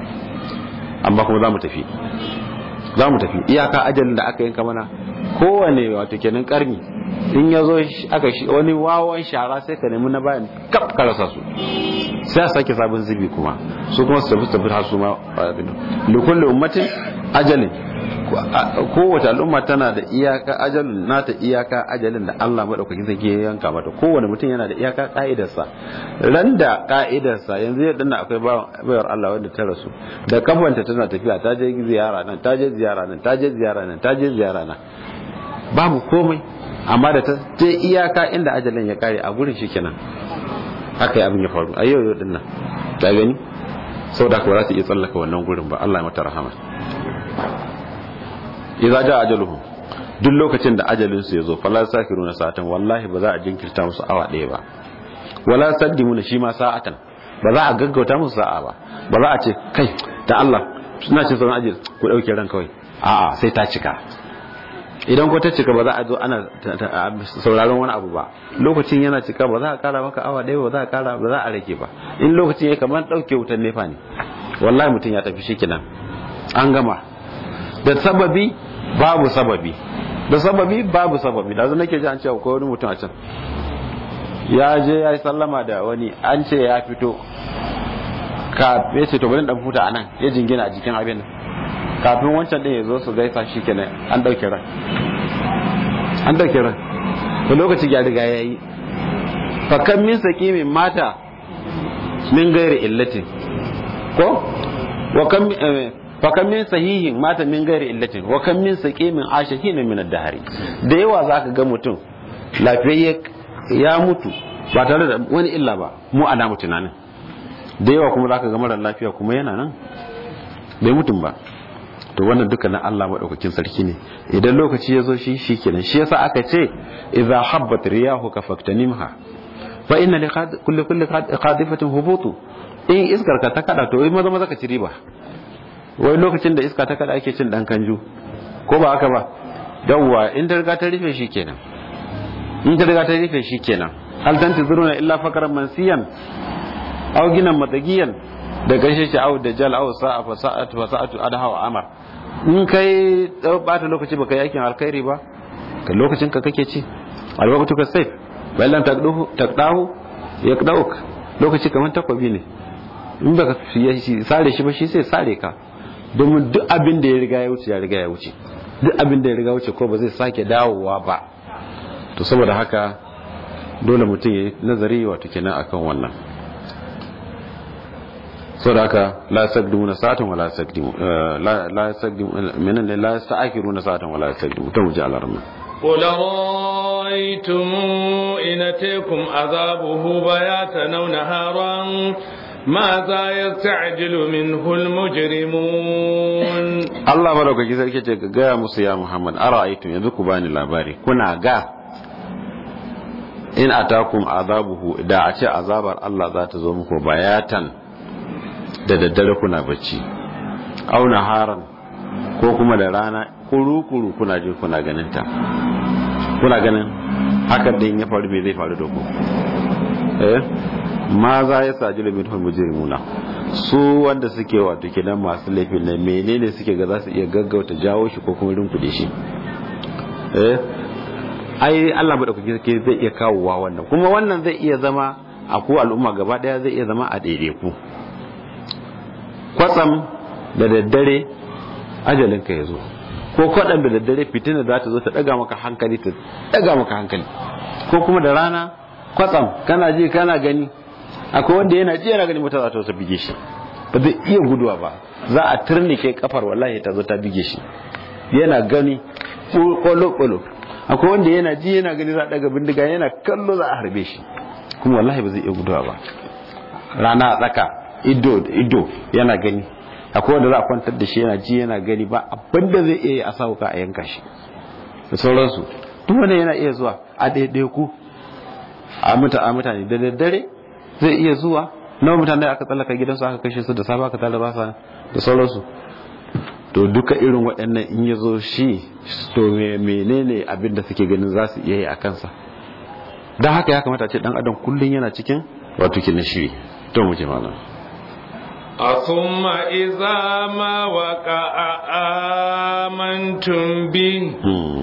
Speaker 2: amma kuma za mu tafi za mu tafi iyaka ajalin da aka yanka mana kowane wato kenan karni in ya zo aka wani wawan shara sai ka nemi na bayan kaf ka rasa su sai a sake sabon zubi kuma su kuma su tafi tafi har su ma likulli ummatin ajalin kowace al'umma tana da iyaka ajalin nata iyaka ajalin da Allah madaukakin sarki ya yanka mata kowane mutum yana da iyaka ka'idarsa ran da ka'idarsa yanzu yadda na akwai bayar Allah wanda ta rasu da kafanta tana tafiya ta je ziyara nan ta je ziyara nan ta je ziyara nan ta je ziyara nan babu komai amma da ta je iyaka inda ajalin ya kare a gurin shi kenan haka ya abin ya faru a yau yau din nan ta gani saboda ka ba za ta iya tsallaka wannan gurin ba Allah ya mata rahama idza ja ajaluhum duk lokacin da ajalin su yazo fala sakiruna sa'atan wallahi ba za a jinkirta musu awa ɗaya ba wala saddimuna shi ma sa'atan ba za a gaggauta musu sa'a ba ba za a ce kai da Allah suna cin sauran ajil ku dauke ran kawai a'a sai ta cika idan ko ta cika ba za a zo ana sauraron wani abu ba lokacin yana cika ba za a kara maka awa ɗaya ba za a kara ba za a rage ba in lokacin ya kamar ɗauke wutan nefa ne wallahi mutum ya tafi shi kenan an gama da sababi babu sababi da sababi babu sababi da zan nake ji an ce akwai wani mutum a can ya je ya yi sallama da wani an ce ya fito ka ya ce to bari dan futa anan ya jingina a jikin abin nan kafin wancan din ya zo su gaisa shi kenan an dauke ran an dauke ran to lokaci ya riga yayi fa kan min saqimin mata min gairi illatin ko wa kan fa kan min sahihin mata min gairi illatin wa kan min saqimin ashahin min ad-dahri da yawa zaka ga mutum lafiyayye ya mutu ba tare da wani illa ba mu ana mu tunanin da yawa kuma zaka ga mara lafiya kuma yana nan bai mutum ba to wannan duka na Allah madaukakin sarki ne idan lokaci ya zo shi shikenan shi yasa aka ce idza habbat riyahu ka faktanimha fa inna li kulli kulli qadifatin hubutu in iskar ka ta kada to maza maza ka ci riba wai lokacin da iska ta kada ake cin dan kanju ko ba haka ba dawwa in ta riga ta rufe shi kenan in ta riga ta rufe shi kenan hal tantizuruna illa fakaran mansiyan aw ginan matagiyan da gaishe shi aw dajjal aw sa'a fa sa'atu fa sa'atu adha wa amar in kai bata lokaci baka yi aikin alkhairi ba ka lokacin ka kake ci alwaqtu ka sayf ballan taqdahu taqdahu yaqdauk lokaci kaman takwabi ne in baka sare shi ba shi sai sare ka domin duk abin da ya riga ya wuce ya riga ya wuce duk abin da ya riga wuce ko ba zai sake dawowa ba to saboda haka dole mutum ya yi nazari wato kenan akan wannan saboda haka la yasaqdimuna sa'atan wala yasaqdimu la yasaqdimu minan la yasta'khiruna sa'atan wala yasaqdimu to muji alarma
Speaker 1: قل رأيتم إن أتيكم عذابه بياتا أو نهارا ماذا يستعجل منه المجرمون
Speaker 2: Allah madaukaki sarki ce ga gaya musu ya Muhammad ara'aytum yanzu ku bani labari kuna ga in atakum azabuhu da a ce azabar Allah za ta zo muku bayatan da daddare kuna bacci au naharan ko kuma da rana kuru-kuru kuna ji kuna ganin ta kuna ganin hakan din ya faru me zai faru da ku eh ma za ya saji limin mujrimuna su wanda suke wato kenan masu laifin ne menene suke ga za su iya gaggauta jawo shi ko kuma rinkuɗe shi eh ai Allah ba da kuke zai iya kawowa wannan kuma wannan zai iya zama a ku al'umma gaba daya zai iya zama a daidai ku kwatsam da daddare ajalinka ya zo ko kwaɗan da daddare fitina za ta zo ta ɗaga maka hankali ta ɗaga maka hankali ko kuma da rana kwatsam kana ji kana gani akwai wanda yana ji yana gani mota za ta zo ta bige shi ba zai iya guduwa ba za a turnike kafar wallahi ta zo ta bige shi yana gani kwallo akwai wanda yana ji yana gani za a ɗaga bindiga yana kallo za a harbe shi kuma wallahi ba zai iya guduwa ba rana a tsaka ido da ido yana gani akwai wanda za a kwantar da shi yana ji yana gani ba abinda zai iya yi a sauka a yanka shi da sauransu duk wanda yana iya zuwa a ɗaiɗai ku a mutane da daddare zai iya zuwa nawa mutane aka tsallaka gidansu aka kashe su da safe aka tala basa da sauransu to duka irin waɗannan in ya zo shi to menene abin da suke ganin za su iya yi a kansa don haka ya kamata ce dan adam kullum yana cikin wato kinin shiri to mu je malam
Speaker 1: ثم إذا ما وقع آمنتم به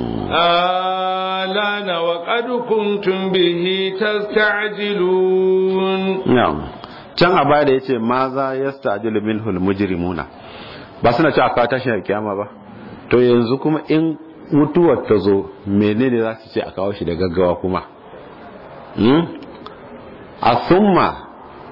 Speaker 1: آلان وقد كنتم به تستعجلون
Speaker 2: نعم can a baya da ya ce ma za ya stajilu minhul mujrimuna ba suna ci a kawo tashin kiyama ba to yanzu kuma in mutuwar ta zo menene za su ce a kawo shi da gaggawa kuma a summa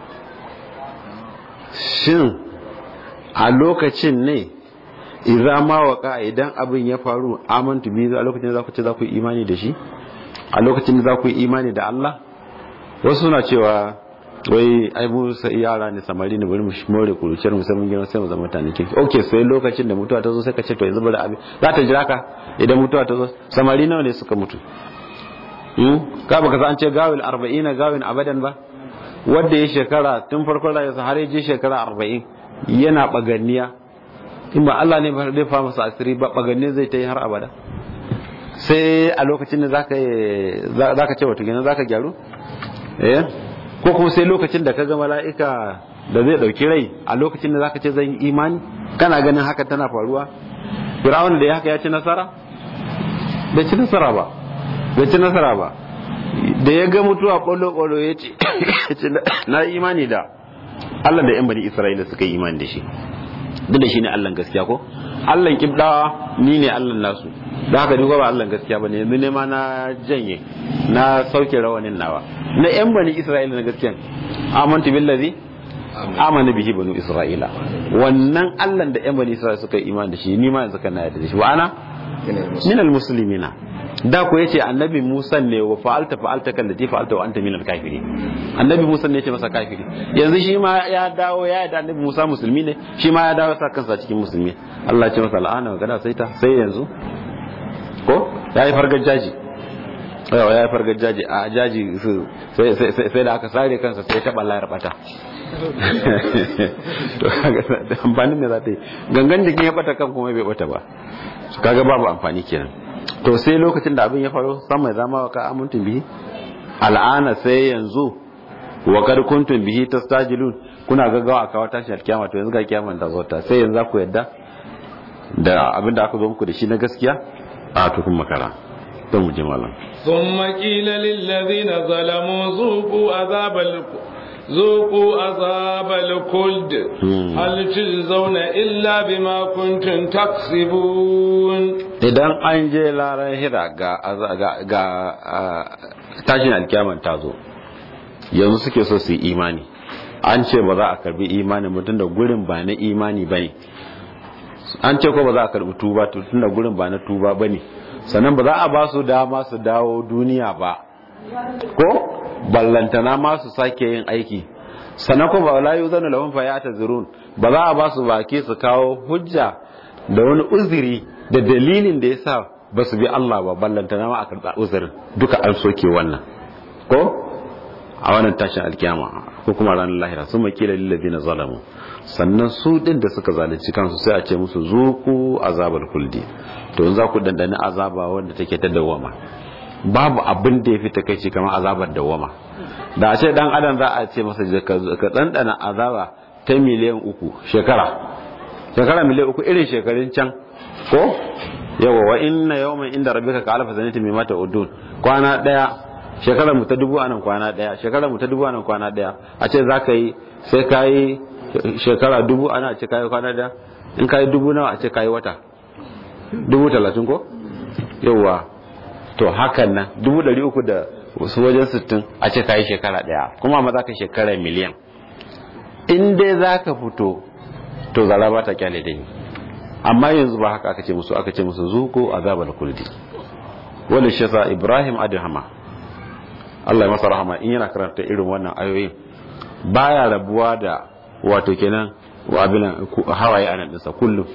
Speaker 2: shin a lokacin ne idza ma waka idan abin ya faru amantu bi a lokacin za ku ce za ku yi imani da shi a lokacin da za ku yi imani da Allah wasu suna cewa wai ai mu sai yara ne samari ne bari mu more kuruciyar mu sai mun gina sai mu zama mutane kirki okay sai lokacin da mutuwa ta zo sai ka ce to yanzu bari abin za ta jira ka idan mutuwa ta zo samari nawa ne suka mutu ka baka san an ce gawil 40 gawin abadan ba wanda ya shekara tun farkon rayuwarsa har ya je shekara arba'in yana baganniya in ba Allah ne zai fa masa asiri ba baganniya zai ta yi har abada sai a lokacin da zaka ce wato gina zaka gyaru eh ko kuma sai lokacin da ka ga mala'ika da zai dauki rai a lokacin da zaka ce zan yi imani kana ganin haka tana faruwa Fir'aun da ya haka ya ci nasara bai ci nasara ba bai ci nasara ba da ya ga mutuwa kwallo-kwallo ya ce na imani da Allah da yan bani Isra'ila suka yi imani da shi duk da shi ne Allah gaskiya ko Allah kibdawa ni ne Allah nasu da haka duk ba Allah gaskiya bane yanzu ne ma na janye na sauke rawanin nawa na yan bani Isra'ila na gaskiya amantu billazi amana bihi banu Isra'ila wannan Allah da yan bani Isra'ila suka yi imani da shi ni ma yanzu kana yarda da shi wa ana minal muslimina da ko yace annabi Musa ne wa fa'alta fa'alta kallati fa'alta wa anta minal kafirin annabi Musa ne yace masa kafiri yanzu shi ma ya dawo ya da annabi Musa musulmi ne shi ma ya dawo sa kansa cikin musulmi Allah ya ce masa la'ana magana sai ta sai yanzu ko ya yi fargar jaji yawa ya yi fargar jaji a jaji sai da aka sare kansa sai ta balla ya bata to kaga amfanin me za ta yi gangan jikin ya bata kan kuma bai bata ba kaga babu amfani kenan to sai lokacin da abin ya faru sama zama wa ka amintun bihi al'ana sai yanzu wa kad kuntum bihi tastajilun kuna gaggawa a kawo tashi alkiyama to yanzu ga kiyaman ta zo ta sai yanzu ku yadda da abin da aka zo muku da shi na gaskiya a tukun makara don mu ji malam
Speaker 1: ثم قيل للذين ظلموا ذوقوا عذاب ذوقوا عذاب الخلد هل تجزون إلا بما كنتم تكسبون
Speaker 2: idan an je laran hira ga ga tashin alkiyaman ta zo yanzu suke so su yi imani an ce ba za a karbi imani mutum da gurin ba na imani ba ne an ce ko ba za a karbi tuba tun da gurin ba na tuba ba ne sannan ba za a ba su dama su dawo duniya ba ko ballantana ma su sake yin aiki sannan ko ba la yuzanu lahum fa ya'tazirun ba za a ba su baki su kawo hujja da wani uzuri da dalilin da yasa ba su bi Allah ba ballantana ma a karɓa uzurin duka an soke wannan ko a wannan tashin alkiyama ko kuma ranar lahira sun makila lillazina zalamu sannan su din da suka zalunci kansu sai a ce musu zuku azabar kuldi to yanzu za ku dandani azaba wanda take ta dawama babu abin da ya fi takaici kamar azabar dawama da a ce dan adam za a ce masa ka dandana azaba ta miliyan uku shekara shekara miliyan uku irin shekarun can ko yawa wa inna yawman inda rabbika ka alfa sanati mimma ta'udun kwana daya shekarar mu ta dubu anan kwana daya shekarar mu ta dubu anan kwana daya a ce za ka yi sai ka yi shekara dubu ana ce ka yi kwana daya in ka yi dubu nawa a ce ka yi wata dubu talatin ko yawa to hakan nan dubu dari uku da wasu wajen sittin a ce ka yi shekara daya kuma ma za ka shekara miliyan in dai za ka fito to zara ba ta kyale dai amma yanzu ba haka aka ce musu aka ce musu zuko azabal kuldi wani shi sa ibrahim adhama Allah ya masa rahama in yana karanta irin wannan ayoyin baya rabuwa da wato kenan wa abin hawaye anan dinsa kullum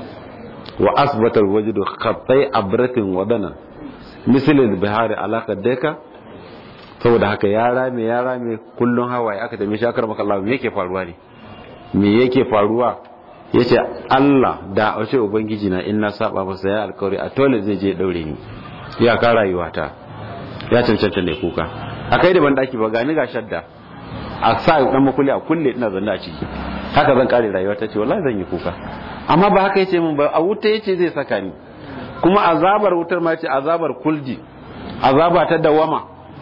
Speaker 2: wa asbata alwajdu khattai abratin wadana misal albihari alaka deka saboda haka ya rame ya rame kullun hawaye aka tambaye shi akar maka Allah me yake faruwa ne me yake faruwa yace Allah da wace ubangiji na in na saba masa ya alkawari a tole zai je daure ni ya ka rayuwata ya cancanta ne kuka a kai da ban daki ba gani ga shadda a sa dan makuli a kulle ina zanne a ciki haka zan kare rayuwa ta ce wallahi zan yi kuka amma ba haka yace min ba a wuta yace zai saka ni kuma azabar wutar ma ce azabar kuldi azaba ta dawama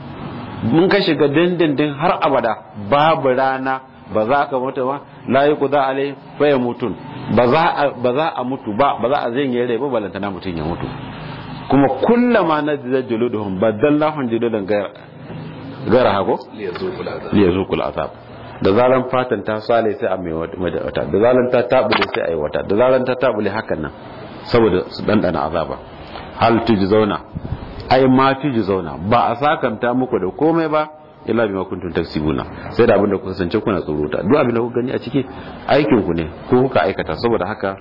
Speaker 2: mun ka shiga dindindin har abada babu rana ba za ka mutu ba la yi kuza alai fa ya mutun ba za a mutu ba ba za a zai rai ba balantana mutum ya mutu kuma kullama na da juluduhum badallahum juludan gaira hago liyazuqul azab da zaran fatan ta sale sai a mai wata da zaran ta tabule sai a yi wata da zaran ta tabule hakan nan saboda su dandana azaba hal zauna ai ma zauna ba a sakanta muku da komai ba illa bima kuntum taksibuna sai da abinda kuka sance kuna tsorota duk abinda kuka gani a ciki aikin ku ne ko kuka aikata saboda haka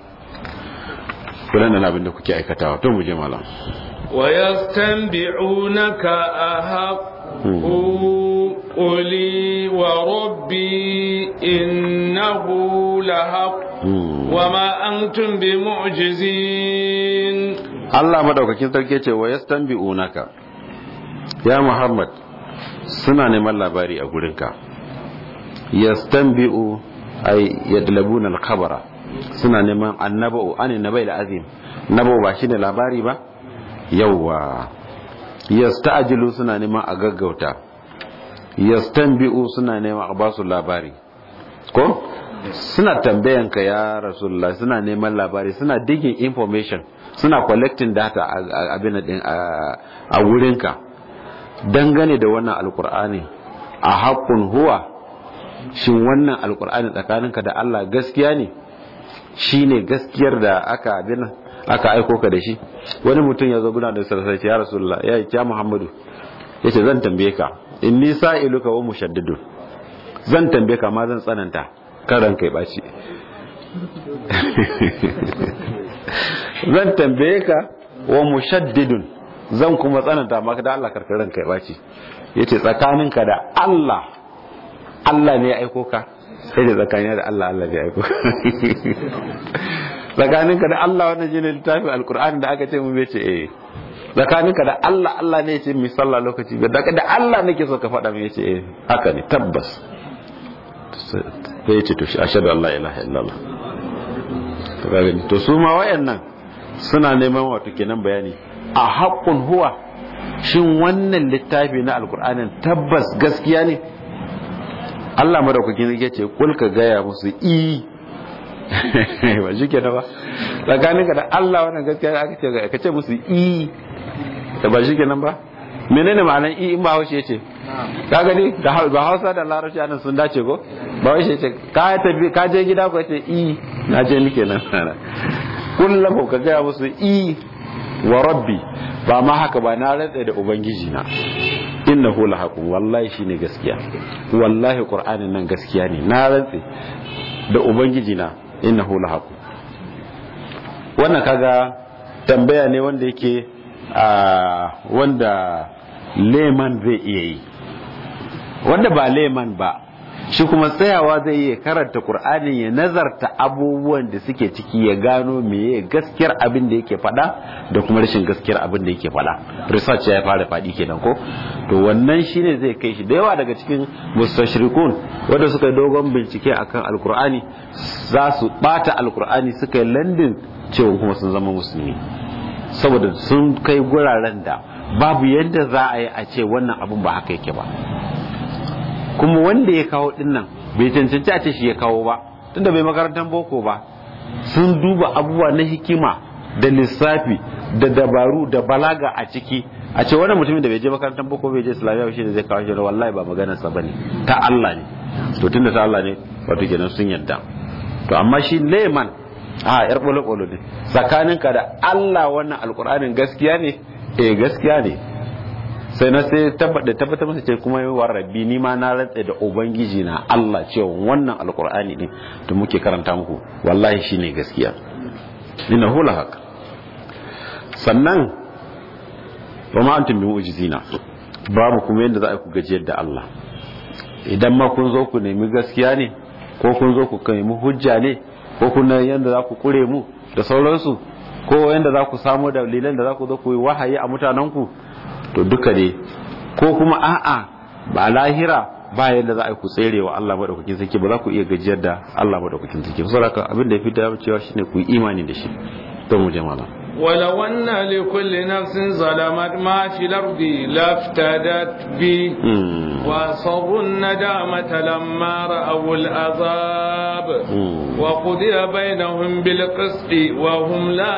Speaker 2: kullun nan abinda kuke aikatawa to mu je malam
Speaker 1: wa yastanbi'unaka ahaq قولي وربي إنه لحق وما أنتم بمعجزين
Speaker 2: الله مدوكاkin sarki ce wa yastanbi'unaka ya Muhammad suna neman labari a gurinka yastanbi'u ay yadlabuna al-khabara suna neman annaba'u an nabai azim nabo ba shine labari ba yawwa yasta'jilu suna neman a gaggauta yastanbi'u suna neman a basu labari ko suna tambayan ka ya rasulullah suna neman labari suna digging information suna collecting data a abin din a wurinka dangane da wannan alkur'ani a haƙƙun huwa shin wannan alkur'ani tsakaninka da Allah gaskiya ne shine gaskiyar da aka abin aka aiko ka da shi wani mutum ya zo guna da sarsace ya rasulullah ya yi ya muhammadu ya ce zan tambaye ka in ni sa'iluka wa mushaddidun zan tambaye ka ma zan tsananta kan ranka ya ɓaci zan tambaye ka wa mushaddidun zan kuma tsananta maka da Allah karkar ranka ya ɓaci ya ce tsakaninka da Allah Allah ne ya aiko ka sai da tsakanin da Allah Allah ne ya aiko tsakaninka da Allah wannan shi ne littafin alkur'ani da aka ce mu bai ce eh tsakaninka da Allah Allah ne ya ce mi sallah lokaci da da Allah nake so ka faɗa mu ya ce eh haka ne tabbas sai ya ce to ashhadu an la ilaha illallah to kaga to su ma wayannan suna neman wato kenan bayani a haqqun huwa shin wannan littafi na alkur'anin tabbas gaskiya ne Allah madaukakin ya ce kul ka gaya musu i ba shi kenan ba tsakanin ka da Allah wannan gaskiya aka ce ka ce musu i da ba shi kenan ba menene ma'anar i in ba haushe ce ka gani da ba Hausa da Larabci anan sun dace ko ba haushe ce ka tafi ka je gida ko ce i na je ni kenan kullum ka gaya musu i wa rabbi ba ma haka ba na rantsa da ubangiji na innahu lahaqun wallahi shine gaskiya wallahi qur'anin nan gaskiya ne na rantse da ubangiji na innahu lahaqun wannan kaga tambaya ne wanda yake a wanda leman zai iya yi wanda ba leman ba shi kuma tsayawa zai iya karanta Kur'ani ya nazarta abubuwan da suke ciki ya gano meye gaskiyar abin da yake faɗa da kuma rashin gaskiyar abin da yake faɗa research ya fara faɗi kenan ko to wannan shine zai kai shi da yawa daga cikin mustashrikun wanda suka yi dogon bincike akan alkur'ani za su bata alkur'ani suka yi landin cewa kuma sun zama musulmi saboda sun kai guraren da babu yadda za a yi a ce wannan abin ba haka yake ba kuma wanda ya kawo din nan bai cancanci a ce shi ya kawo ba tunda bai makarantar boko ba sun duba abubuwa na hikima da lissafi da dabaru da balaga a ciki a ce wannan mutumin da bai je makarantar boko bai je islamiyya shi da zai kawo shi wallahi ba maganar sa bane ta Allah ne to tunda ta Allah ne wato kenan sun yarda to amma shi leman a yar bolo bolo ne tsakaninka da Allah wannan alkur'anin gaskiya ne eh gaskiya ne sai na sai tabbata tabbata masa ce kuma yi rabbi ni ma na rantsa da ubangiji na Allah cewa wannan alkur'ani din da muke karanta muku wallahi shine gaskiya inna hula haka sannan wa ma antum bimu'jizina babu kuma yadda za a ku gajiyar da Allah idan ma kun zo ku nemi gaskiya ne ko kun zo ku nemi hujja ne ko kun yadda za ku kure mu da sauransu ko yadda za ku samu dalilan da za ku zo ku yi wahayi a mutanenku to duka ne ko kuma a'a ba lahira ba yadda za a ku tsere wa Allah madaukakin sarki ba za ku iya gajiyar da Allah madaukakin sarki saboda haka abin da ya fi da cewa shine ku yi imani da shi to mu je malam
Speaker 1: ولو أن لكل نفس ظلمت ما في الأرض لافتدت به وأصروا الندامة لما رأوا العذاب وقضي بينهم بالقسط وهم لا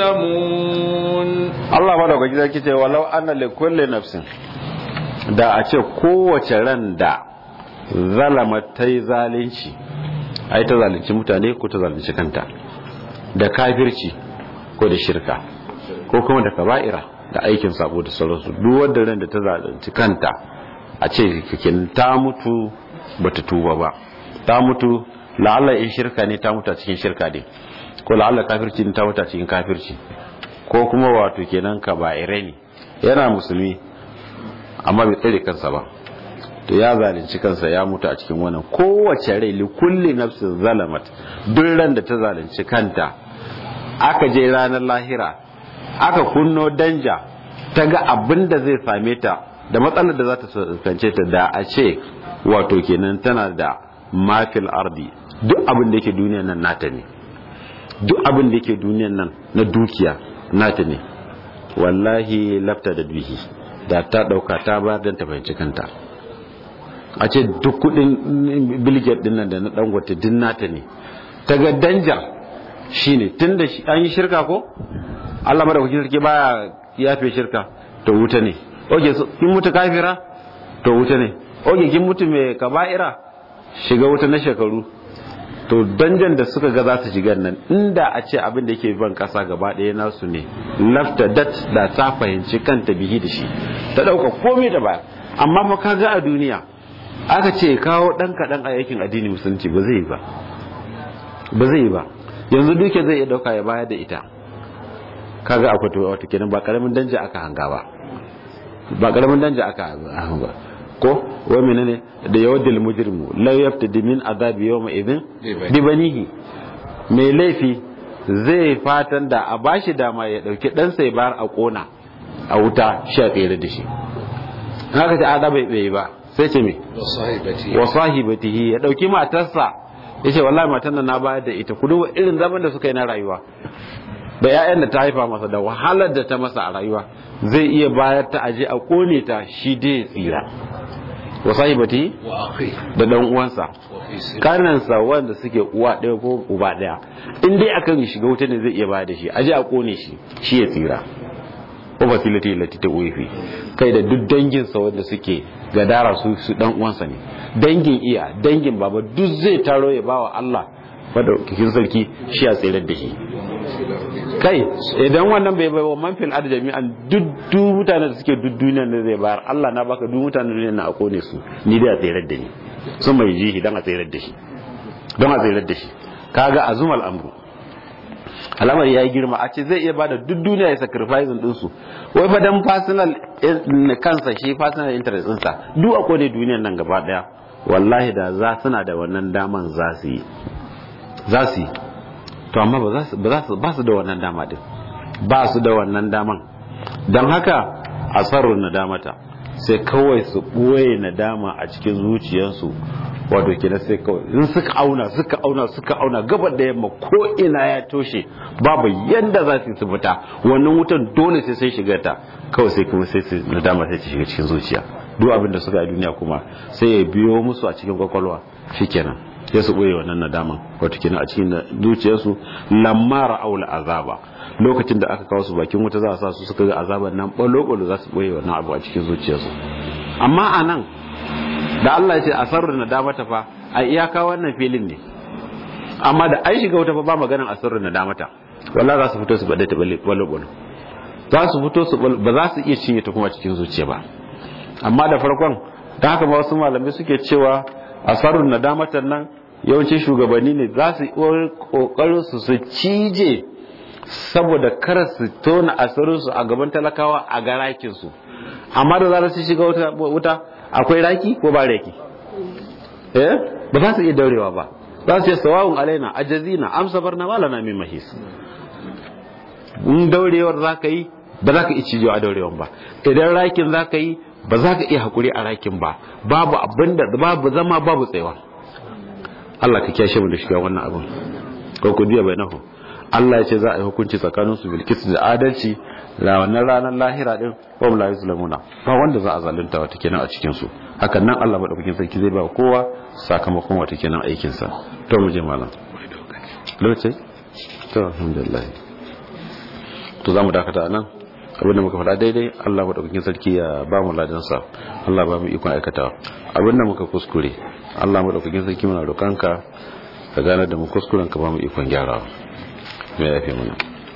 Speaker 1: يظلمون
Speaker 2: الله بارك فيك كده ولو أن لكل نفس da a ce kowace ran da zalama ta yi zalunci ai ta zalunci mutane ko ta zalunci kanta da kafirci ko da shirka ko kuma da kaba'ira da aikin sabo da sauransu duk wanda ran da ta zalunci kanta a ce kikin ta mutu bata tuba ba ta mutu la'alla in shirka ne ta mutu a cikin shirka ne ko la'alla kafirci ne ta mutu a cikin kafirci ko kuma wato kenan kaba'irai ne yana musulmi amma bai tsare kansa ba to ya zalunci kansa ya mutu a cikin wannan kowace rai li kulli nafsin zalamat duk ran da ta zalunci kanta aka je ranar lahira aka kunno danja ta ga abin da zai same ta da matsalar da za ta kance ta da a ce wato kenan tana da mafil ardi duk abin da yake duniyan nan nata ne duk abin da yake duniyan nan na dukiya nata ne wallahi lafta da bihi da ta dauka ta ba don ta fahimci kanta a ce duk kudin bilget din nan da na dangote din nata ne ta ga danjar shine tun da an yi shirka ko Allah madaukakin sarki baya yafe shirka to wuta ne oke kin mutu kafira to wuta ne oke kin mutu mai kaba'ira shiga wuta na shekaru to danjan da suka ga za su shiga nan inda a ce abin da yake ban kasa gaba ɗaya nasu ne lafta dat da ta fahimci kanta bihi da shi ta ɗauka komai da ba amma fa ka ga a duniya aka ce kawo ɗan kaɗan a yakin addini musulunci ba zai yi ba ba zai yi ba yanzu duke zai iya ɗauka ya bayar da ita kaga akwai to wata kenan ba karamin danja aka hanga ba ba karamin danja aka hanga ko wa menene da yawaddil mujrimu la yaftadi min azabi yawma idhin bi banihi mai laifi zai fatan da a bashi dama ya dauki dan sai bar a kona a wuta shi a tsere da shi haka ta ada bai bai ba sai ce me wa sahibatihi ya dauki matarsa yace wallahi matan nan na bayar da ita ku duba irin zaman da suka yi na rayuwa da 'ya'yan da ta haifa masa da wahalar da ta masa a rayuwa zai iya bayar ta aje a kone ta shi dai tsira wa sahibati da dan uwansa kanansa wanda suke uwa ɗaya ko uba ɗaya in dai akan shiga wuta ne zai iya bayar da shi aje a kone shi shi ya tsira ko fasiliti lati ta uefi kai da duk danginsa wanda suke gadara su su dan uwansa ne dangin iya dangin baba duk zai taro ya bawa Allah madaukakin sarki shi ya tsirar da shi kai idan wannan bai bai wa manfil adu jami'an duk mutanen da suke duk duniyar da zai bayar Allah na baka duk mutanen duniyar na a kone su ni dai a tsirar da ni sun mai jihi don a tsirar da shi don a tsirar da shi kaga azumal amru al'amari ya yi girma a ce zai iya bada duk duniya ya sacrifice din su wai fa dan personal kansa shi personal interest ɗinsa duk a kone duniyar nan gaba daya wallahi da za suna da wannan daman za su yi za su yi to amma ba su da wannan dama din ba su da wannan daman don haka a tsarin nadamata sai kawai su ɓoye nadama a cikin zuciyarsu wato kenan sai kawai in suka auna suka auna suka auna gabar da yamma ko ina ya toshe babu yanda za su fita wannan wutan dole sai sai shiga ta kawai sai kuma sai nadama sai ta shiga cikin zuciya duk abin da suka yi duniya kuma sai ya biyo musu a cikin kwakwalwa shikenan ya su ɓoye wannan nadaman wato kenan a cikin zuciyarsu lamma ra'aul azaba lokacin da aka kawo su bakin wuta za a sa su suka ga azaban nan balo-balo za su ɓoye wannan abu a cikin zuciyarsu amma a nan da Allah ya ce a sarru nadamata fa a iyaka wannan filin ne amma da an shiga wuta fa ba maganin a sarru nadamata walla za su fito su bada ta balo-balo za su fito su ba za su iya cinye ta kuma cikin zuciya ba amma da farkon da haka ma wasu malamai suke cewa asarun nadamatan nan yawancin shugabanni ne za su kokarin su su cije saboda kar su tona asirinsu a gaban talakawa a ga rakinsu amma da zarar su shiga wuta akwai raki ko ba raki eh ba za su iya daurewa ba za su yi sawawun alaina ajazina amsa barna malana min mahis in daurewar za ka yi ba za ka iya cijewa a daurewan ba idan rakin za ka yi ba za ka iya haƙuri a rakin ba babu abin da babu zama babu tsayawa Allah ka kyashe mu da shiga wannan abin ko ku diya bainahu Allah ya ce za a yi hukunci tsakanin su bilkis da adalci da wannan ranar lahira din wa la yuzlamuna ba wanda za a zalunta wata kenan a cikin su hakan nan Allah madaukakin sarki zai ba kowa sakamakon wata kenan aikin sa to mu je malam lokaci to alhamdulillah to zamu dakata nan abinda muka faɗa daidai Allah maɗaukakin sarki ya ba mu ladansa Allah ba mu ikon aikata abinda muka kuskure Allah maɗaukakin sarki muna roƙanka ka gane da mu kuskuren ka ba mu ikon gyarawa mai yafe mana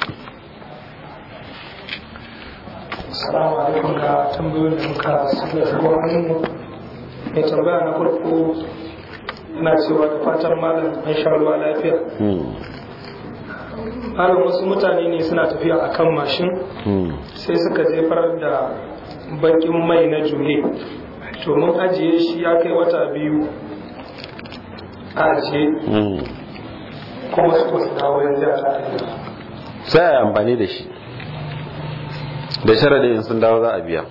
Speaker 3: Assalamu alaikum ga tambayoyin da muka suka zuwa hannunmu mai tambaya na farko ina cewa da fatan malam an sha ruwa lafiya har wasu mutane ne suna tafiya a kan mashin sai suka jefar da bakin mai na juye to mun ajiye shi ya kai wata biyu a ajiye kuma su wasu dawo yanzu a tare
Speaker 2: sai a amfani da shi da sharadin sun dawo za a biya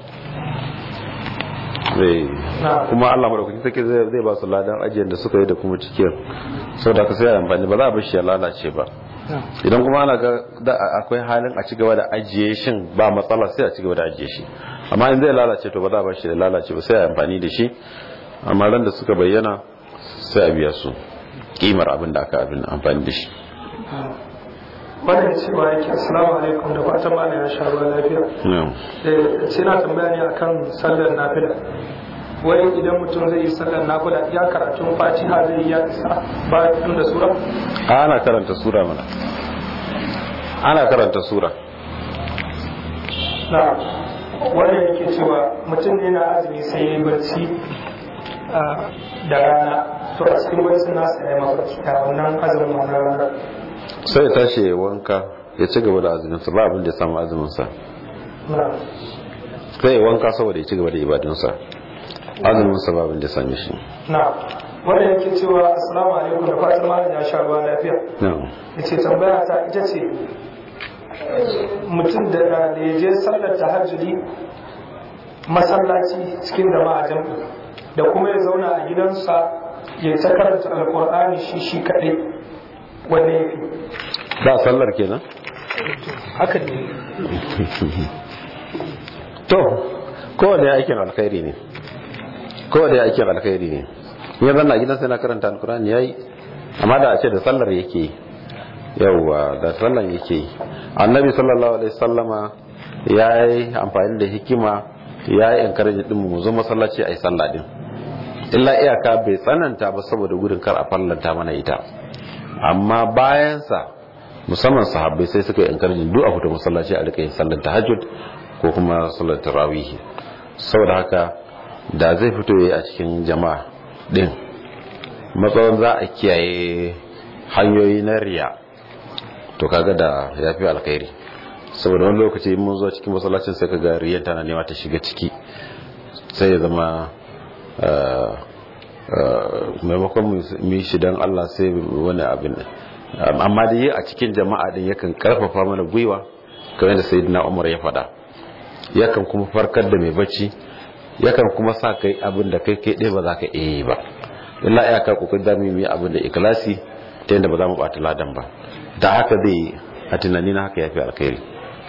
Speaker 2: kuma Allah madaukakin sarki zai ba su ladan ajiyar da suka yi da kuma cikin sau da ka sai amfani ba za a bashi ya lalace ba idan kuma ana ga akwai halin a cigaba da ajiye shin ba matsala sai a cigaba da ajiye shi amma in zai lalace to ba za a bashi da lalace ba sai a amfani da shi amma ran da suka bayyana sai a biya su kimar abin da aka abin amfani da shi
Speaker 3: wannan cewa yake assalamu alaikum da fatan ma ya sha ruwa lafiya eh sai na tambaya ne akan sallar nafila wai idan mutum zai yi sallar nafila ya karatun fatiha zai yi ya isa bayan da sura
Speaker 2: ana karanta sura mana ana karanta sura
Speaker 3: na wannan yake cewa mutum ne na azumi sai ya yi barci da rana to a cikin barcin nasa ya yi mafarki a wannan azumin wannan rana
Speaker 2: sai ya tashi ya wanka ya ci gaba da azuminsa ba abin da ya samu azuminsa
Speaker 3: na
Speaker 2: sai ya wanka saboda ya ci gaba da ibadunsa azuminsa ba abin da ya same shi
Speaker 3: na wanda yake cewa assalamu alaikum da fatan malam ya sha ruwa lafiya yace tambaya ta ita ce mutum da da ya je sallar tahajjudi masallaci cikin jama'a jam'i da kuma ya zauna a gidansa ya ta karanta alkur'ani shi shi kaɗai wanda ya fi
Speaker 2: ba sallar kenan
Speaker 3: haka ne
Speaker 2: to kowane ya aikin alkhairi ne kowane ya aikin alkhairi ne ya zanna gidan sai na karanta alkurani ya yi amma da a ce da sallar yake yi yauwa da sallar yake yi annabi sallallahu alaihi sallama ya yi amfani da hikima ya yi encourage din mu zo masallaci a yi sallah din illa iyaka bai tsananta ba saboda gudun kar a fallanta mana ita amma bayansa musamman sahabbai sai suka yi encourage duk a fito masallaci a rika yin sallar tahajjud ko kuma sallar tarawih saboda haka da zai fito yayi a cikin jama'a din matsawon za a kiyaye hanyoyi na riya to kaga da ya fi alkhairi saboda wani lokaci mun zo cikin masallacin sai kaga riyan tana nema ta shiga ciki sai ya zama maimakon mu yi shi don Allah sai wani abin amma da yi a cikin jama'a din yakan karfafa mana gwiwa kamar da sayyidina Umar ya faɗa yakan kuma farkar da mai bacci yakan kuma sa kai abin da kai kai ɗaya ba za ka iya yi ba illa iyaka kokarin da mu yi abin da ikhlasi ta yadda ba za mu ɓata ladan ba da haka zai a tunani na haka ya fi alkhairi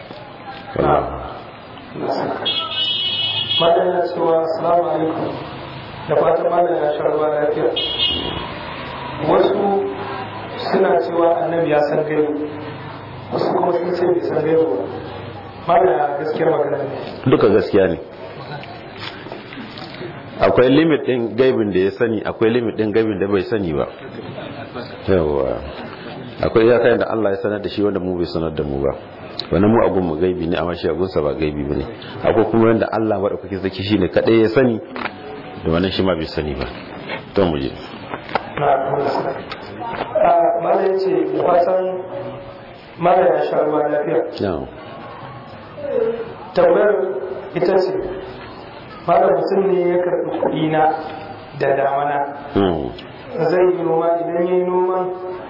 Speaker 3: madan ya cewa assalamu alaikum da fatan madan ya sha ruwa lafiya wasu suna cewa annabi ya san gaibu wasu kuma sun ce bai san gaibu ba madan ya gaskiyar magana ne
Speaker 2: duka gaskiya ne akwai limit din gaibin da ya sani akwai limit din gaibin da bai sani ba yawa akwai iyaka da Allah ya sanar da shi wanda mu bai sanar da mu ba wani mu agun mu gaibi ne amma shi agunsa ba gaibi bane akwai kuma wanda Allah madaukake zaki shine kadai ya sani da wannan shi ma bai sani ba to mu je
Speaker 3: mala ya ce da fatan mala ya sha ruwa lafiya tambayar ita ce mala mutum ne ya karɓi kuɗi na da damana zai yi noma idan ya yi noman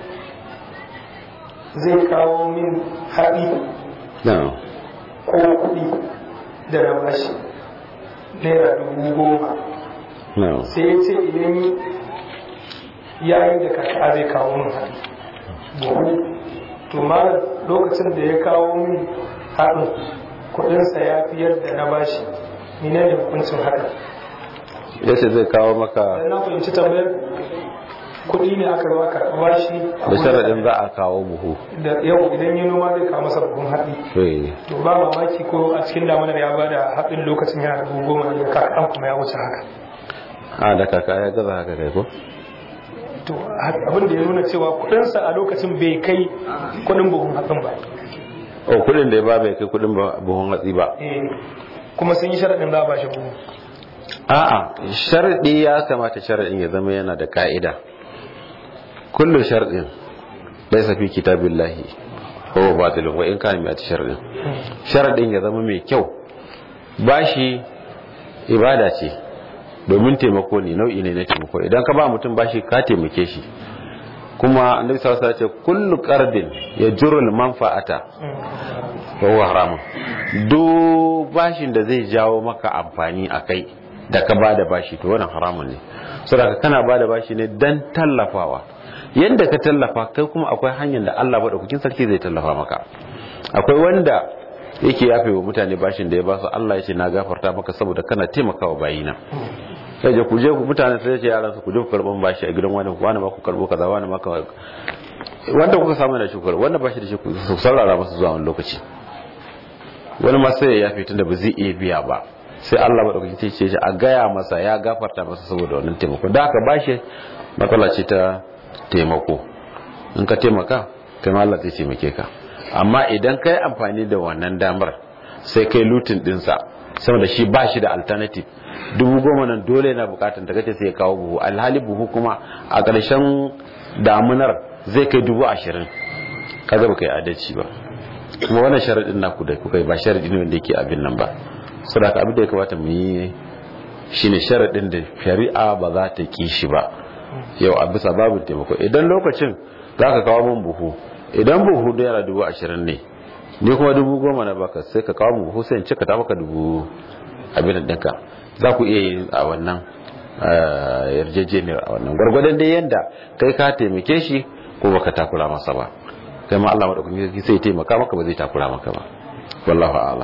Speaker 3: zai kawo min haɗi ko kuɗi da na bashi naira dubu goma sai ya ce idan yayin da kaka zai kawo min haɗi buhu to ma lokacin da ya kawo min haɗin kuɗinsa ya fi yadda na bashi ni ne da hukuncin haka
Speaker 2: ya ce zai kawo maka
Speaker 3: na fahimci tambayar kuɗi ne aka ba ka bashi
Speaker 2: da sharaɗin za a kawo buhu
Speaker 3: da yau idan yi noma zai kawo masa buhun haɗi to ba mamaki ko a cikin damunar ya ba da haɗin lokacin yana da buhu goma da kakan kuma ya wuce haka
Speaker 2: a da kaka ya gaza haka kai ko
Speaker 3: to abin da ya nuna cewa kuɗinsa a lokacin bai kai kuɗin buhun hatsin ba
Speaker 2: o kuɗin da ya ba bai kai kuɗin buhun hatsi ba
Speaker 3: kuma sun yi sharaɗin za a ba shi buhu
Speaker 2: a'a sharaɗi ya kamata sharaɗin ya zama yana da ka'ida kullu sharɗin laysa fi kitabillahi huwa batilun wa in kana mi ati sharɗin sharaɗin ya zama mai kyau bashi ibada ce domin taimako ne nau'i ne na taimako idan ka ba mutum bashi ka taimake shi kuma annabi sallallahu alaihi wasallam ce kullu qardin yajrul manfa'ata wa huwa haramun duk bashin da zai jawo maka amfani akai da ka bada bashi to wannan haramun ne saboda kana bada bashi ne dan tallafawa yanda ka tallafa kai kuma akwai hanyar da Allah madaukakin sarki zai tallafa maka akwai wanda yake yafe wa mutane bashin da ya ba su Allah ya ce na gafarta maka saboda kana taimakawa bayina sai je ku je ku mutane sai ce yaran su ku je ku karban bashi a gidan wani wani ma ku karbo kaza wani ma ka wanda kuka samu da shukar wanda bashi da shi ku saurara masa zuwa wani lokaci wani ma sai ya yafe tunda ba zai iya biya ba sai Allah madaukaki ce ce a gaya masa ya gafarta masa saboda wannan taimako da aka bashi matsala ce ta taimako in ka taimaka kai ma Allah zai taimake ka amma idan kai amfani da wannan damar sai kai lutin dinsa saboda shi ba shi da alternative dubu goma nan dole na bukatun ta kace sai ya kawo buhu alhali buhu kuma a ƙarshen damunar zai kai dubu ashirin kaga ba kai adalci ba kuma wannan sharaɗin naku da kuka yi ba sharaɗi ne wanda yake abin nan ba saboda abin da ya kamata mu yi shine sharaɗin da shari'a ba za ta ki shi ba yau a bisa babu taimako idan lokacin za ka kawo min buhu idan buhu da yana dubu ashirin ne ni kuma dubu goma na baka sai ka kawo min buhu sai in cika ta maka dubu abin da ɗinka za ku iya yin a wannan yarjejeniyar a wannan gwargwadon dai yanda kai ka taimake shi ko baka takura masa ba kai ma Allah madaukakin sarki sai taimaka maka ba zai takura maka ba wallahu a'lam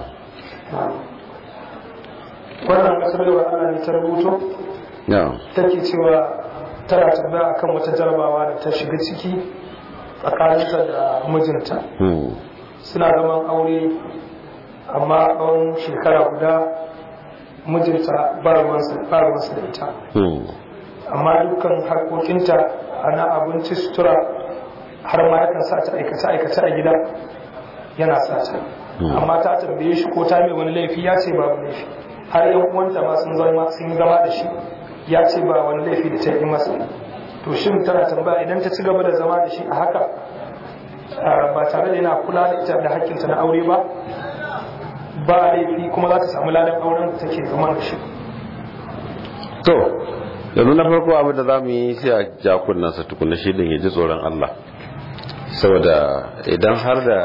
Speaker 3: wannan kasar da Allah ne ta rubuto take cewa tana tambaya akan wata jarabawa da ta shiga ciki tsakaninta da mijinta suna zaman aure amma tsawon shekara guda mijinta ba ruwansa da ita amma dukkan harkokinta ana abinci sutura har ma yakan sa ta aikace-aikace a gida yana sa ta amma ta tambaye shi ko ta mai wani laifi ya ce babu laifi har yan uwanta ma sun zama sun zama da shi ya ce ba wani laifi da ta yi masa to shin tana tambaya idan ta ci gaba da zama da shi a haka ba tare da yana kula da ita da hakkinta na aure ba ba laifi kuma za ta samu ladan auren da take zama da shi
Speaker 2: to yanzu na farko abin da za mu yi sai a ja kunnansa tukuna shi din ya ji tsoron Allah saboda idan har da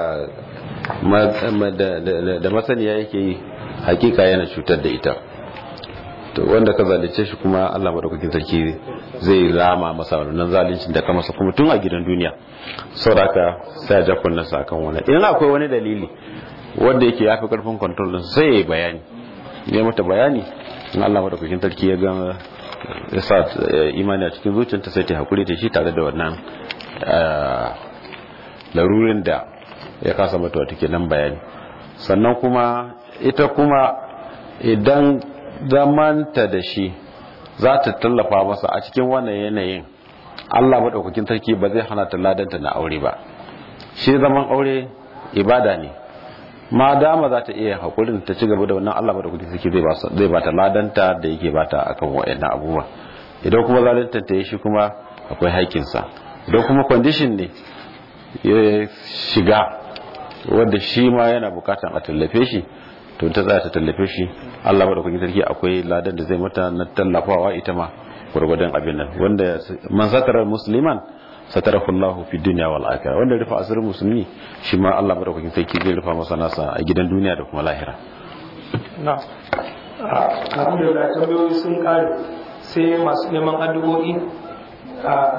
Speaker 2: da masaniya yake yi hakika yana cutar da ita to wanda ka zalice shi kuma Allah madaukakin sarki zai rama masa wannan zalincin da ka masa kuma tun a gidan duniya saboda haka sai a ja kunnansa akan wannan idan akwai wani dalili wanda yake yafi karfin control din sai ya yi bayani ne mata bayani in Allah madaukakin sarki ya ga ya sa imani a cikin zuciyarta sai ta hakuri da shi tare da wannan larurin da ya kasa mata wata kenan bayani sannan kuma ita kuma idan zamanta da shi za ta tallafa masa a cikin wannan yanayin Allah maɗaukakin sarki ba zai hana ta ladanta na aure ba shi zaman aure ibada ne ma dama za ta iya haƙurin ta ci gaba da wannan Allah maɗaukakin sarki zai ba ta ladanta da yake ba ta akan wa'annan abubuwa idan kuma zalunta ta yi shi kuma akwai haƙƙinsa idan kuma condition ne ya shiga wanda shi ma yana bukatan a tallafe shi to ta tsaya ta tallafe shi Allah ba da kuke sarki akwai ladan da zai mata na tallafawa ita ma gurgudan abin nan wanda man satara musliman satarahu Allah fi dunya wal akhirah wanda rufa asirin musulmi shi ma Allah ba da kuke sarki zai rufa masa nasa a gidan duniya da kuma lahira
Speaker 3: na alhamdulillah tambayoyi sun kare sai masu neman addu'o'i